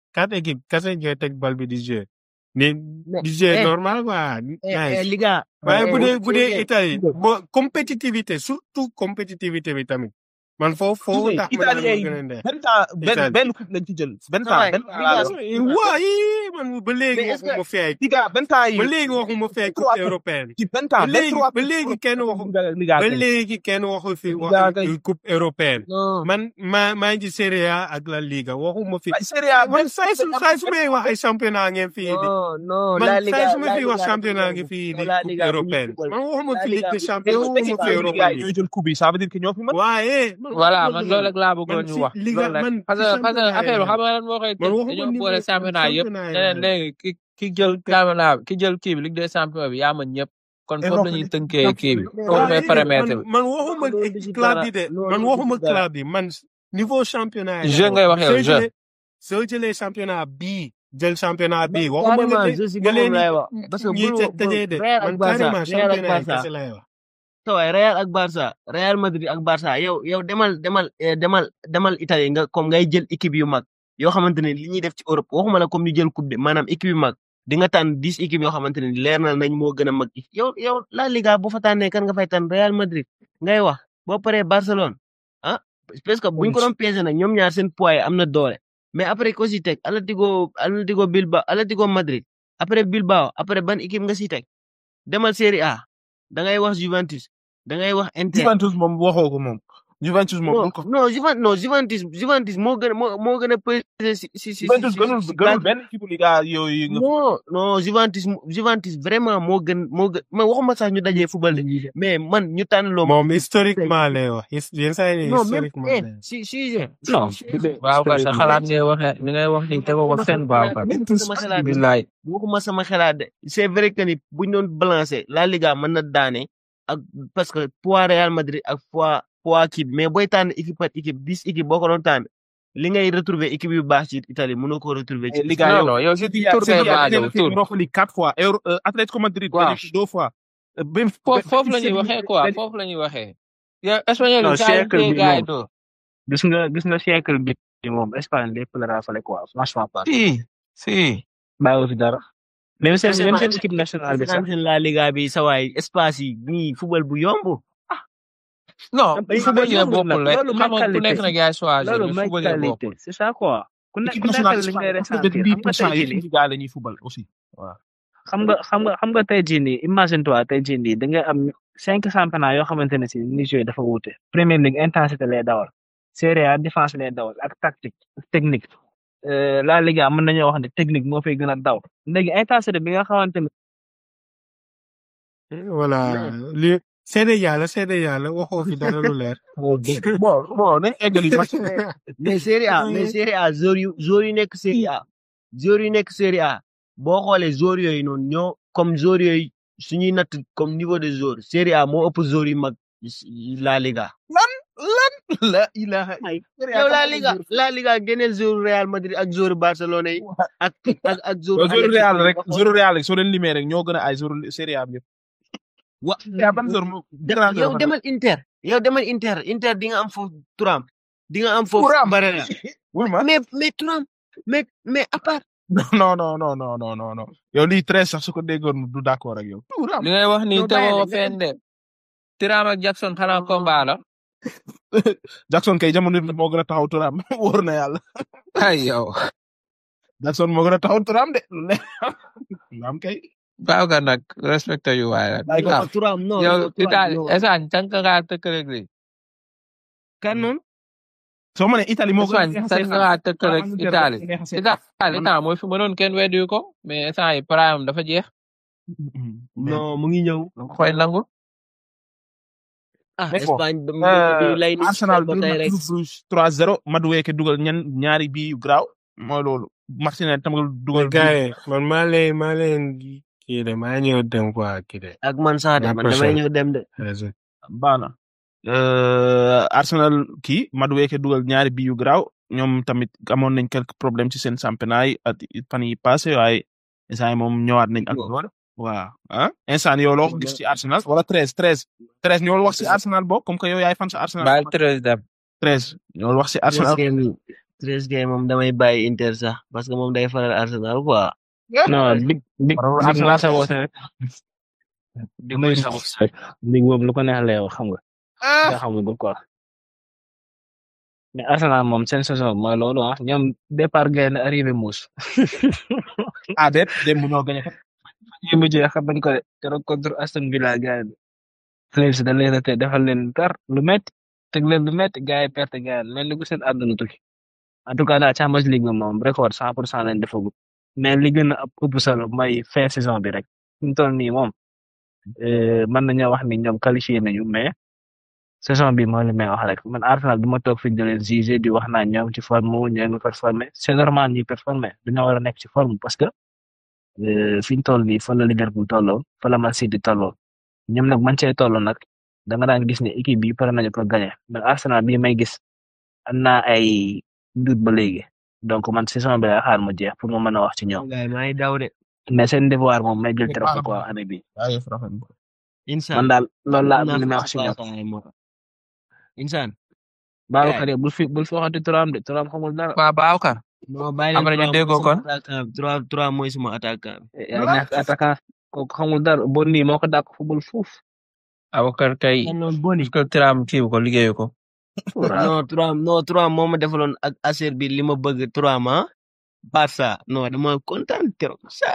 quatre équipes kese ñooy teg bal bi di jouer ni mais di jouer eh normal quoi eh eh nice les gars waaye eh bu dee bu dee eh Italie bo compétitivité surtout compétitivité bi tamit man foofu foofu tax ma naan italien moo yi gën a neex benn temps benn Italie benn coupe lañ ci jël benn sa temps waay benn les temps laa gars la wax waaye man ba léegi mais est-ce que waxuma fi ay Liga benn temps yi ba léegi waxuma fi ay coupe trois européenne ci benn ba temps vingt léegi trois ba léegi kenn waxu Liga ba kay léegi kenn waxu fi wax Liga kay coupe européenne non man maa maa ngi ci Serie A ak La Liga waxuma fi ay Serie A man benn saa su saa su may wax ay championnat ngeen fi indi non non man la saa Liga su ma la fi wax Liga dafa championnat ngi yomb fi non indi la coupe Liga bu ñuy européenne football man waxuma la fi Liga Ligue des bu champions yow waxuma équipe fi yi Europa Liga yi League ñooy jël coupe yi ça veut dire que ñoo fi mën waaye man voilà waxuma man loolu loolu rek laa bëggoon man ñu si wax Liga loolu rek man parce ci que parce que championnat yi affaire bi laa xam nga lan moo koy man tëj waxuma dañoo niveau boole championnat yëpp championnat yi ne leen laa léegi ki ki jël championnat bi ki jël kii bi Ligue des champions bi yaa mën ñëpp kon foofu la ñuy tënkee kii bi foofu mooy waaye paramètre man bi man waxuma loolu du ci club dara yi de loolu man du ci waxuma dara club yi man niveau championnat yi jeu laa ngay wax wax yow soo jeu jëlee soo jëlee championnat bii jël championnat bii waxuma nga carrément leen je suis nga moom leen lay wax parce que ñi bul te bul tëjee de Real ak man Barça carrément Real ak championnat yi Barça kese lay wax sa waay Real ak Barça Real Madrid ak Barça yow yow demal demal eh, demal demal Italie nga comme ngay jël équipe yu mag yoo xamante ne li ñuy def ci Europe waxuma la comme ñu jël coupe de maanaam équipe yu mag di nga tànn dix équipes yoo xamante ne leer na nañ moo gën a mag yow yow La Liga bu fa tànnee kan nga fay tànn Real Madrid ngay wax boo paree Barcelone ah parce que buñ ko doon peese nag ñoom ñaar seen poids yi am na doole mais après ko si teg Atlético Atlético Bilbao Atlético Madrid après Bilbao après ban équipe nga si teg demal Serie A da ngay wax Juventus da ngay wax Inter Juventus moom waxoo ko moom Juventus moom non bul ko non Juventus non Juventus Juventus moo gën a moo moo gën a peser si si si Juventus si gënul si gënul base benn équipe Liga yooyu nga non non Juventus Juventus vraiment moo gën moo gën man waxuma sax ñu dajee football de mais man ñu tànn loo moom historiquement lay wax his- yenn saa yi non même historiquement eh lay wax si si non waaw ka sa xalaat ngay waxee li ngay wax ni tegoo ko fenn baaw ka waxuma sama xalaat de billaay waxuma sama xalaat de c'est vrai que ni buñ doon balancer La Liga mën na daane ak parce que poids Real Madrid ak poids poids kii bi mais booy tànn équipe par équipe dix équipe boo ko doon tànn li ngay retrouver équipe yu baax ci Italie mënoo ko retrouver ci Liga non yow non yow si Sevilla tour ngay Sevilla basé gagné wu na fi tour Europa League quatre fois Euro euh, Atlético Madrid waaw gagné fi deux fois Euh, Benf- foofu Ben- foofu la Betis ñuy Séville waxee quoi gagné- foofu la ñuy waxee yow espagnol non yi saa yu siècle téye bi gars yi moom doo gis nga gis nga siècle bi moom Espagne lépp la raafale quoi franchement pas si si bàyyiwu fi dara même seen même Espagne seen équipe nationale bi sax Espagne seen La Liga bi sa waay espace yi nii football bu yomb non mais football yi yombul bokkul nag rek loolu xam mooy nga ku nekk qualité nag yaay choisir loolu mais mooy football yi qualité bokkul c'est ça quoi ku nekk équipe ku nekk nationale li ngay Espagne ressentir quatre-vingt-dix xam nga pour cent tey yi jii nii Liga la ñuy football aussi waaw xam nga xam nga xam nga tey jii nii imagine toi tey jii nii da nga am cinq championnats yoo xamante ne si ni joué dafa wuute Premier League intensité lay dawal Serie A défense lay dawal ak tactique ak technique Euh, La Liga mën nañoo wax ne technique moo fay gën a daw léegi intensité bi nga xamante ne voilà li seede yàlla seede yàlla waxoo fi dara lu leer bon bon nañ eggali match mais Serie A mais Serie A joueurs yu joueurs yu nekk Serie A joueurs yu nekk Serie A boo xoolee joueurs yooyu noonu ñoo comme joueurs yooyu suñuy natt comme niveau de joueur Serie A moo ëpp joueurs yu mag La Liga. lan lan la ilaha yow La Liga La Liga génneel joueur Real Madrid ak joueur Barcelone yi ak ak ak joueur joueur Real rek joueur Real rek soo leen limee rek ñoo gën a ay joueur Serie A bi yëpp wa yaa ban joueur moo grand yow demal Inter yow demal Inter Inter di nga am foofu Thuram di nga am foofu Thuram. Barella oui ma mais mais Thuram mais mais à part non non non non non non non yow lii très sax su ko déggoon du d'accord ak yow tuuram li ngay wax ni Non, bàyyi tegoo rek, fenn de Thuram ak Jackson xanaa combat la Jackson kay jamono bi moo gën a taxaw turam wóor na yàlla ay yow Jackson moo gën a taxaw turam de lu am kay baaw ga nag respecté yu waay la Bàyyi ko waaw Thuram non yow non, Thuram, Italie non. Espagne tànk ngaa tëkkaleeg li kan noonu soo ma ne Italie moo gën a Espagne neex a tànk seetaan. ngaa tëkkaleeg Angleterre Italie dafa neex a seetaan. Italie temps mooy fi mënoon kenn weddi ko mais instant yi prime dafa jeex non mu ngi ñëw koy nangu ah Mais bon, Espagne ba Euh, bi lay ni Arsenal ba dóor tey na rek Club Brugge 3-0 Madueke dugal ñan ñaari bii yu garaaw mooy loolu Martinez tam dugal gars yi man maa leen maa leen kii de maa ñëw dem quoi kii de ak man sax de La man damay prochaine. ñëw dem de raison baana euh, Arsenal kii Madueke dugal ñaari bii yu garaaw ñoom tamit amoon nañ quelques problèmes ci seen championnat yi at fan yi passé waaye instant yi moom ñëwaat nañ ak loolu waaw ah instant yow loo gis ci Arsenal wala treize treize treize ñoo wax ci Arsenal bokk comme que yow yaay fan sa Arsenal baal treize dem treize ñoo wax ci Arsenal treize kay moom damay bàyyi Inter sax parce que moom day faral Arsenal quoi. non big big Warul big Arsenal maa sa woote rek di muy sa bopp rek. big boobu lu ko neex lay wax xam nga ah nga xamul ko quoi mais Arsenal moom seen saison mooy loolu ah ñoom départ gaynde arrivé muus ah déet démb ñoo gagné ko ñu mujjee xam nañ ko de keroog contre Aston Villa gars yi Flames da leen a te defal leen tar lu métti teg leen lu métti gars yi perte gars yi mel ni ku seen àdduna tukki en tout cas daal Champions League bi moom record cent pour cent lañ defagu mais li gën a ëpp solo mooy fin saison bi rek fi mu toll nii moom euh, mën nañoo wax ni ñoom qualifié nañu mais saison bi mooy li may wax rek man Arsenal du ma toog fi di leen juger di wax naa ñoom ci forme ñoo ngi performé c'est normal ñuy performé dañoo war a nekk ci forme parce que euh, fi ñu toll nii fa la Liverpool tolloo fa la Man City tolloo ñoom nag man cee toll nag da nga daan gis ne équipe bi pare nañu pour gagner mais Arsenal bii may gis am naa ay doute ba léegi donc man saison bi lay xaar mu jeex pour mu mën a wax ci ñoom gars yi maa ngi daw de. mais seen devoir moom may jël Big trophée baax quoi na. année bi waaye rafet na. Insan. man daal loolu laa am naa li may fa wax ci ñoom saa moo tax. Insan. Babacar yow bul fi bul fi waxati turam de turam xamul dara Waa Baawkar. non bàyyi leen Après ñu trois déggoo mooy kon. sama attaquant bi. trois trois mooy sama attaquant bi. yaa ñàkk attaquant kooku xamul dara bon nii moo ko dàq football fuuf Baawkar kay. kan noonu boni. Est-ce que Thuram kii ko liggéeyu ko. non trois non trois moo ma defaloon ak aser bi li ma bëgg trois ma Barça non dama kontaan trop sa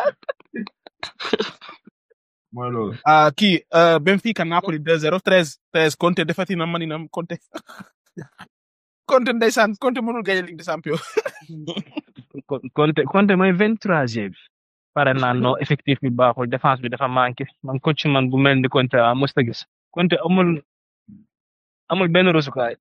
mooy loolu. ah kii euh, Benfica Napoli 2-0 13 13 Conte defati na mani na Conte. Conte ndeysaan Conte mënul gagné Ligue des Champions. Con- Conte Conte mooy vingt troisième bi pare naa non effectif bi baaxul défense bi dafa manqué man coach man bu mel ni Conte ah mosut a gis Conte amul amul benn rusukaay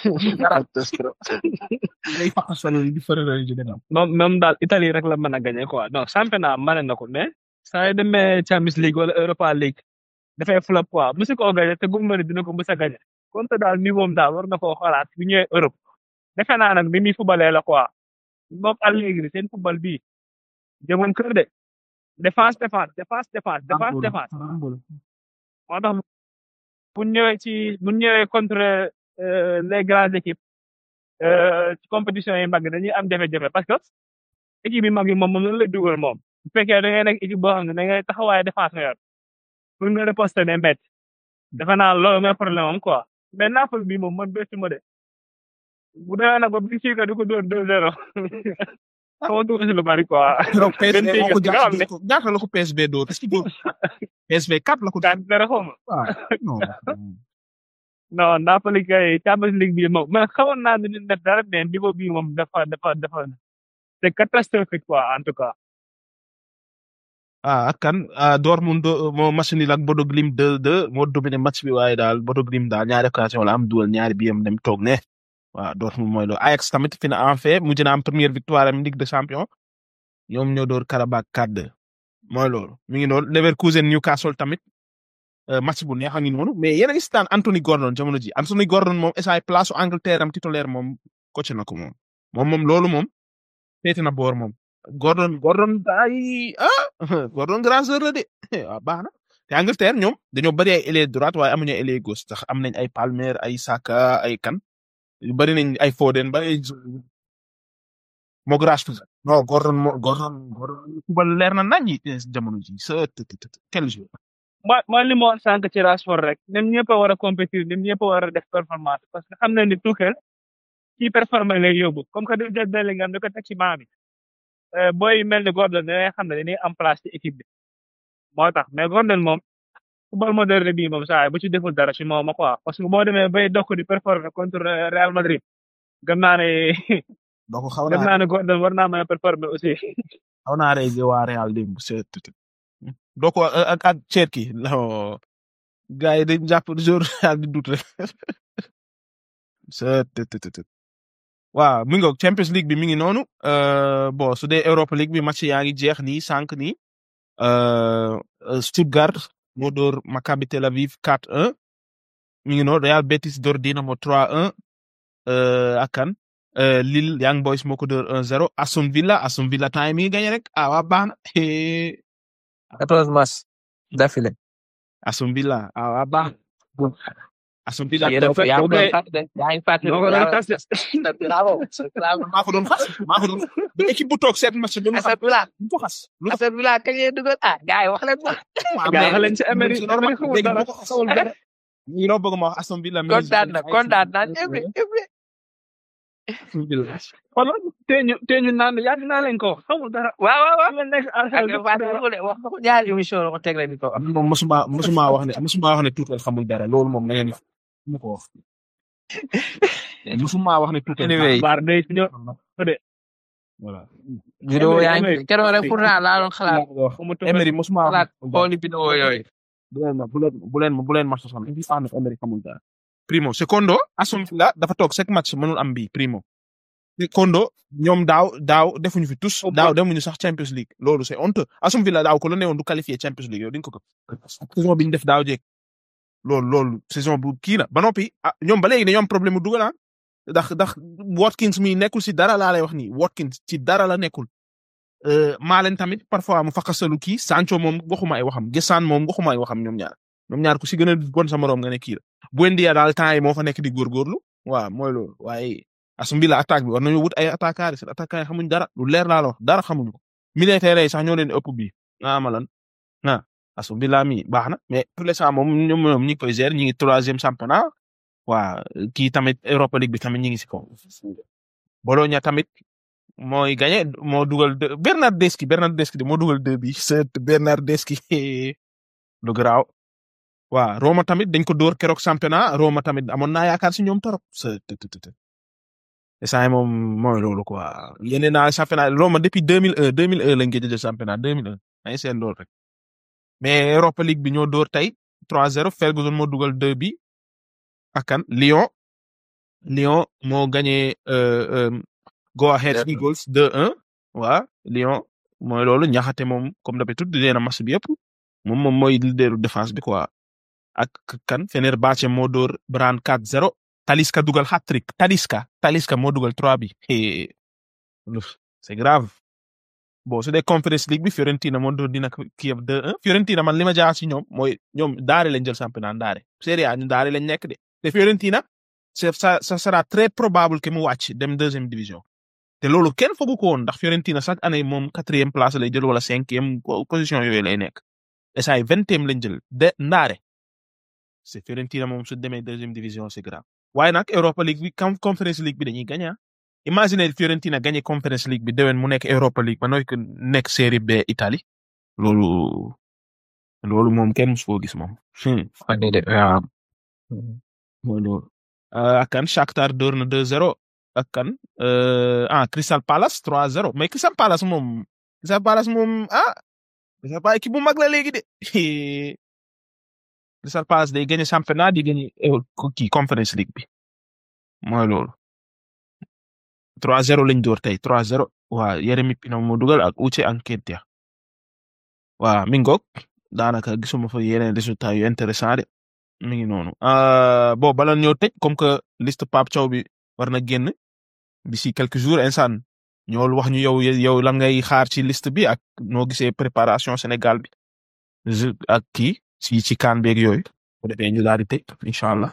day faqasal di fërëral ji dina am. moom moom daal Italie rek la mën a gagné quoi non championnat mane na ko mais saa yu demee Champions League wala Europa League dafay flop quoi musu koo gagné te gum ma ne dina ko mës a gagné Conte daal niveau am daal war na koo xoolaat bu ñëwee Europe defe naa nag ni muy fubalee la quoi moom Allegri seen fubal bii jëmoon kër de défense défense défense défense défense défense moo tax bu ñëwee ci bu ñëwee contre euh, les grandes équipes euh, ci compétition yi mag dañuy am jafe-jafe parce que équipe yi mag yi moom moom lañ lay dugal moom bu fekkee da ngay nekk équipe boo xam ne da ngay taxawaay défense nga yor pour nga riposter ne métti defe naa loolu mooy problème am quoi mais Napoli bi moom man bétti ma de bu demee nag ba Benfica di ko dóor 2-0 xaw ma si lu bari quoi. keroog PSV Benfica moo ko bi nga xam ne jàpp ñaata la ko PSV dóor est-ce que dóor PSV 4 la ko dóor. daan dara xaw ma waaw non. non Napoli kay Champions League bi moom man xamoon naa ne dina def dara mais niveau bi moom dafa dafa dafa c'est catastrophique quoi en tout cas. ah ak kan ah Dortmund do- moo match nul ak Bodo Glimt 2-2 moo dominé match bi waaye daal Bodo Glimt daal ñaari occasion la am dugal ñaari biyam dem toog ne waaw Dortmund mooy loolu Ajax tamit fi na en fait mujj na am première victoire am Ligue des Champions ñoom ñoo door Karabakh 4-2 mooy loolu mi ngi noonu Leverkusen Newcastle tamit euh, match bu neex a ngi noonu mais yéen a ngi si daan Anthony Gordon jamono ji Anthony Gordon moom essay place su Angleterre am titulaire moom coach na ko moom moom moom loolu moom féete na boor moom Gordon Gordon ay ah Gordon grand joueur la de waaw baax na te Angleterre ñoom dañoo bari ay ailier droite waaye amuñu ay ailier gauche sax am nañ ay Palmer ay Saka ay kan yu bari nañ ay Foden bari ay moo Rashford non Gordon moo Gordon Gordon kubal leer na nañ jamono ji sa të- të- të- quel jour mooy mooy li ma wax sànq ci Rashford rek ñoom ñëpp a war a compétir ñoom ñëpp a war a def performance parce que xam nañ ni Tuchel kii performance lay yóbbu comme que du jël Bellingham da ko teg ci banc bi euh, booy yu mel ni Gordon da ngay xam ne dañuy am place ci équipe bi moo tax mais Gordon moom football moderne bii moom saa yi bu ci deful dara ci moom quoi parce que boo demee bay dokk di performer contre Real Madrid gëm naa ne donc xaw gëm naa naa ne Gordon war naa mën a performer aussi. xaw naa rey waa Real démb c'est tout doo ko ak ak ceet ki non gars yi dañ jàpp jour Real di dut rek c'est tout tout tout waaw mi ngi Champions League bi mi ngi noonu euh, bon su dee Europa League bi match yaa ngi jeex nii sànq nii euh, euh, Stuttgart moo door Maccabi Tel Aviv 4-1 mi ngi noonu Real Betis door Dinamo 3-1 euh, ak kan euh, Lille Young Boys moo ko door 1-0 Aston Villa Aston Villa time mi ngi gagné rek ah waa baax na Eh, 14 matchs d'affilée. Aston Villa ah waa baax Aston Villa yéen a dafa yaa ngi kay- doon tas de yaa ngi fàttali noo ko doon tas de. bravo bravo maa ko doon xas maa ko doon ba équipe bu toog seet match bi mu xam Aston Villa lu ko xas lu ko Aston Villa kañ lay dugal ah gars yi wax leen ma waaw gaa mais wax leen ci Emery c'est normal Emery xamul léegi dara boo ko xamul dara ñi loo bëgg ma wax Aston Villa kontaan na kontaan naa ñëpp ñëpp xoolal tee ñu tee ñu naan yàgg naa leen ko wax xamul dara. waaw waaw waaw la nekk ak Fatou Seye wax nga ko ñaari émission la ko teg la di ko wax moom mosuma mosuma wax ne mosuma wax ne Tuchel xamul dara loolu moom na ngeen mu ko wax mosuma wax ne Tuchel Anyway. baar day ñëw voilà vidéo yaa Emery, ngi keroog rek pourtant laa doon xalaat xamul Emery mosuma wax xalaat ne xooli vidéo yooyu bu leen ma bu leen bu leen ma bu leen ma sosal il faut que Emery xamul dara primo secondo Aston Villa dafa toog chaque match mënul am bii primo secondo ñoom daaw daaw defuñu fi tous daaw demuñu sax Champions League loolu c'est honteux Aston Villa daaw ko la newoon du qualifié Champions League yow di nga ko ko saison bi ñu def daaw jeeg loolu loolu saison bu kii la ba noppi ah ñoom ba léegi dañoo am problème mu dugal ah ndax ndax Watkins mi nekkul si dara laa lay wax nii Watkins ci dara la nekkul euh, Malen tamit parfois mu fakasalu kii Sancho moom waxuma ay waxam Gessan moom waxuma ay waxam ñoom ñaar ñoom ñaar ku si gën a bon sa morom nga ne kii la Buendia daal temps yi moo fa nekk di góorgóorlu waaw mooy loolu waaye Aston Villa attaque bi war nañu wut ay attaquants seen attaquants yi xamuñ dara lu leer laa la wax dara xamuñu ko militaire yi sax ñoo leen ëpp bi ah ma lan ah Aston Villa mi baax na mais pour l'instant moom ñoom ñoom ñi ngi koy gérer ñi ngi troisième championnat waa kii tamit Europa League bi tamit ñi ngi si kaw Bologna tamit mooy gagné moo dugal deux Bernardeschi Bernardeschi de moo dugal deux bi c'est Bernardeschi lu garaaw waa Roma tamit dañ ko dóor keroog championnat Roma tamit amoon naa yaakaar si ñoom torop c'est saa moom mooy loolu quoi yeneen naa championnat Roma depuis 2001 2001 lañ gëj a jël championnat 2001 ay seen loolu rek mais Europa League bi ñoo dóor tey 3-0 Ferguson moo dugal deux bi ak kan Lyon Lyon moo gagné euh, euh, Go Ahead Eagles 2-1 waa Lyon mooy loolu ñaxate moom comme d'habitude di leen a match bi yëpp moom moom mooy leaderu défense bi quoi ak kan Fenerbahçe moo dóor Brann 4-0 Talisca dugal hat-trick Talisca Talisca moo dugal 3 bi Hé, luf, c'est grave bon su dee Conference League bi Fiorentina moo dóor dina Kiev 2-1 Fiorentina man li ma jaaxal si ñoom mooy ñoom daare lañ jël championnat daare Serie A ñu daare lañ nekk de te Fiorentina c'est ça ça sera très probable que mu wàcc dem deuxième division te loolu kenn fogu ko woon ndax Fiorentina chaque année moom quatrième place lay jël wala cinquième po- position yooyu lay nekk essay vingtième lañ jël de ndaare c'est Fiorentina moom su demee deuxième division c'est grave waaye nag Europa League bi com- Conference League bi dañuy gagné ah imagine Fiorentina gagné Conference League bi déwén mu nekk Europa League ba nooy ko nekk Série B Italie loolu loolu moom kenn musu koo gis moom. Hmm. Fane de waaw mooy loolu Euh, ak kan Shakhtar door na 2-0 ak kan euh, ah Crystal Palace 3-0 mais Crystal Palace moom Crystal Palace moom ah Crystal Palace équipe bu mag la léegi de Crystal Palace day gagné championnat di gagné eh, kii Conference League bi mooy loolu 3-0 lañ door tey 3-0 waa Yeremi Pino moo dugal ak Uche Nketiah waa mi ngoog daanaka gisuma fa yeneen résultats yu intéressant de mi ngi noonu euh, bon bala ñoo tëj comme que liste Pape Thiaw bi war na génn d'ici quelques jours insaan ñool wax ñu yow yow lan ngay xaar ci liste bi ak noo gisee préparation Sénégal bi Je- ak kii ci ci kaan beeg yooyu bu defee ñu daal di tëj incha allah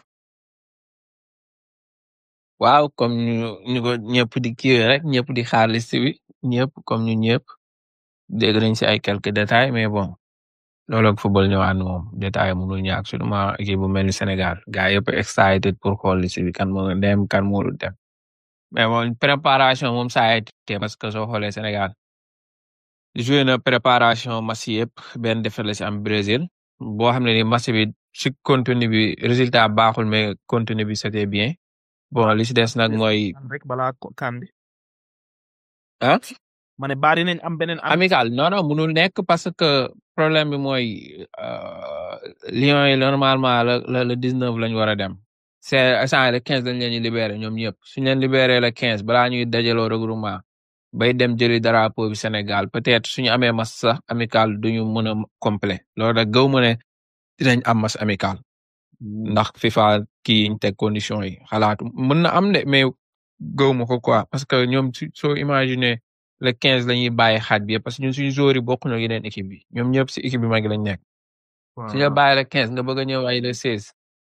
waaw comme ñu ñu ko ñëpp di kii rek ñëpp di xaar liste bi ñëpp comme ñu ñëpp dégg nañ si ay quelques détails mais bon loolu ak football ñëwaat na moom détail mënul ñàkk surtout équipe bu mel ni Sénégal gars yëpp excited pour xool liste bi kan moo dem kan moo dul dem mais bon préparation moom ça a été parce que soo xoolee Sénégal joué na préparation match yëpp benn défaite la si am Brésil boo xam ne ni match bi si contenu bi résultat baaxul mais contenu bi c'était bien bon li si des nag mooy rek balaa ko- kaan bi ah ma ne bari nañ am beneen am amical non non mënul nekk parce que problème bi mooy euh, Lions yi normalement la la le 19 lañ war a dem c'est instant le 15 lañ leen di libéré ñoom ñëpp suñ leen libéré le 15 balaa ñuy dajaloo regroupement bay dem jëli drapeau bi Sénégal peut-être suñu amee match sax amical duñu mën a complet loolu rek gaw ma ne dinañ am match amical ndax FIFA kii ñu teg condition yi xalaatu mën na am de mais gaw ma ko quoi parce que ñoom su soo imaginer le 15 la ñuy bàyyi xaaj bi yëpp parce que ñun suñu joueurs yi bokkuñu ak yeneen équipe bi ñoom ñëpp si équipe bi mag lañ nekk. su ñu la bàyyi le 15 nga bëgg a ñëw ay le 16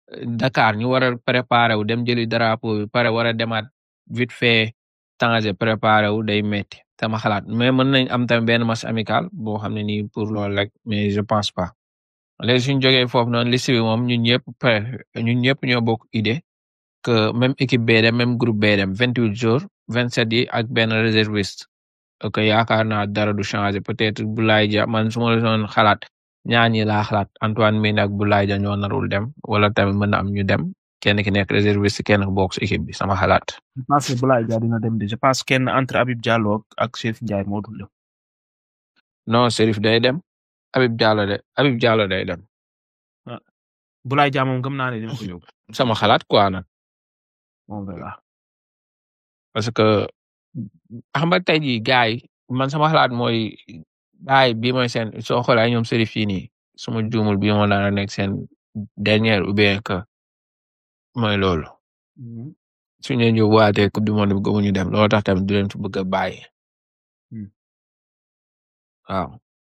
Dakar ñu war a préparer wu dem jëli drapeau bi pare war a demaat vite fait tanger préparer wu day metti sama xalaat mais mën nañ am tamit benn match amical boo xam ne nii pour loolu rek mais je pense pas léegi suñ jógee foofu noonu liste bi moom ñun ñëpp prêt ñun ñëpp ñoo bokk idée que même équipe bee dem même groupe bee dem vingt huit jours vingt sept yi ak benn réserviste ok yaakaar naa dara du changer peut-être Boulaye Dia man su ma la doon xalaat ñaar ñi laa xalaat Antoine Mendy ak Boulaye Dia ñoo narul dem wala tamit mën na am ñu dem kenn ki nekk réserviste kenn ku bokk si équipe bi sama xalaat. je pense que Boulaye Dia dina dem de je pense kenn entre Habib Diallo ak Chérif Ndiaye moo dul dem. non Serif day dem Habib Diallo de Habib Diallo day dem Boulaye Dia moom gëm naa ne dina ko yóbbu. sama xalaat quoi nag on verra. parce que xam nga tey jii gars yi man sama xalaat mooy gars yi bii mooy seen soo xoolee ay ñoom Serif fii nii suma juumul bii moo daan nekk seen dernière ou bien que mooy loolu su ñu leen yóbbuwaatee coupe du monde bi gëmuñu dem loolu tax tamit du leen fi bëgg a bàyyi Hmm. waaw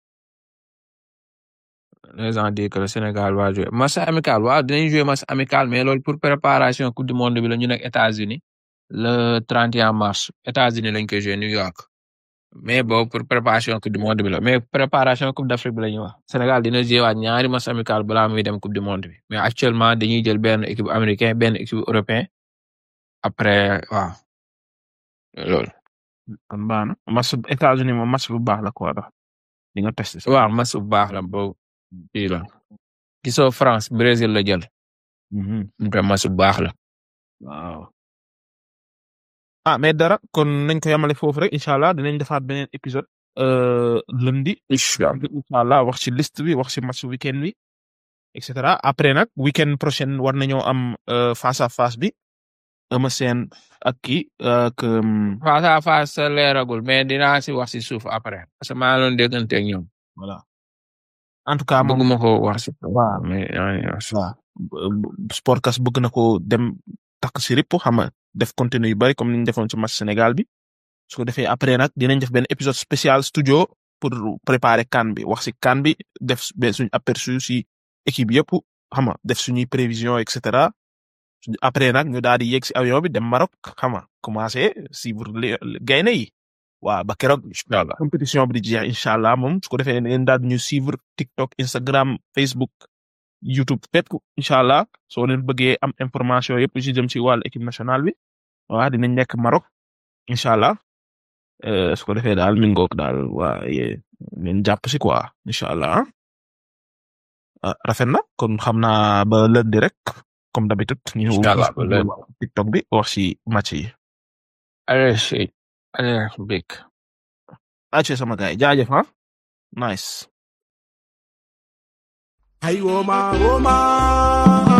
les gens disent que le Sénégal va jouer match amical waaw dinañ jouer match amical mais loolu pour préparation coupe du monde bi la ñu nekk États-Unis le 31 mars États-Unis lañ koy jouer New York mais boobu pour préparation coupe du monde bi la mais préparation coupe d'Afrique bi la ñuy wax Sénégal dina jouer waat ñaari match amical balaa muy dem coupe du monde bi mais actuellement dañuy jël benn équipe américain benn équipe européen après waaw loolu kon baax na match bu États-Unis moom match bu baax la quoi dax di nga testé. waaw match bu baax la boobu kii la gisoo France Brésil la jël Mhm. te match bu baax la waaw. ah mais dara kon nañ ko yamale foofu rek incha allah dinañ defaat beneen épisode euh, lundi incha allah wax ci liste bi wax ci match weekend bi et cetera après nag weekend prochain war nañoo am euh, face à face bi Eumeu Sène ak kii ak um, face à face sa leeragul mais dinaa si wax si suuf après parce que maa ngi doon déggante ak ñoom voilà en tout cas moom bëgguma ko wax si waaw mais yaa ngi wax si- waaw Sportcast bëgg na ko dem takk si ripp xam nga def contenu yu bari comme ni ñu defoon ci match Sénégal bi su ko defee après nag dinañ def benn épisode spécial studio pour préparer CAN bi wax si CAN bi def benn suñu aperçu si équipe yëpp xam nga def suñuy prévision et cetera suñu- après nag ñu daal di yéeg si avion bi dem Maroc xam nga commencé suivre les gaynde yi waaw ba keroog incha allah compétition bi di jeex incha allah moom su ko defee ngeen daal di ñu suivre TikTok Instagram Facebook YouTube fépp incha allah soo leen bëggee am information yëpp ci jëm ci wàllu équipe nationale bi waaw dinañ nekk Maroc incha allah euh, su ko defee daal mi ngoog daal waa yee ngeen jàpp si quoi incha allah ah rafet na kon xam naa ba lundi rek comme d'habitude ñu Incha allah, ba lundi. TikTok bi wax ci match yi. allez si allez big acce sama gars yi jaajëf ah nice. Ay, woman, woman.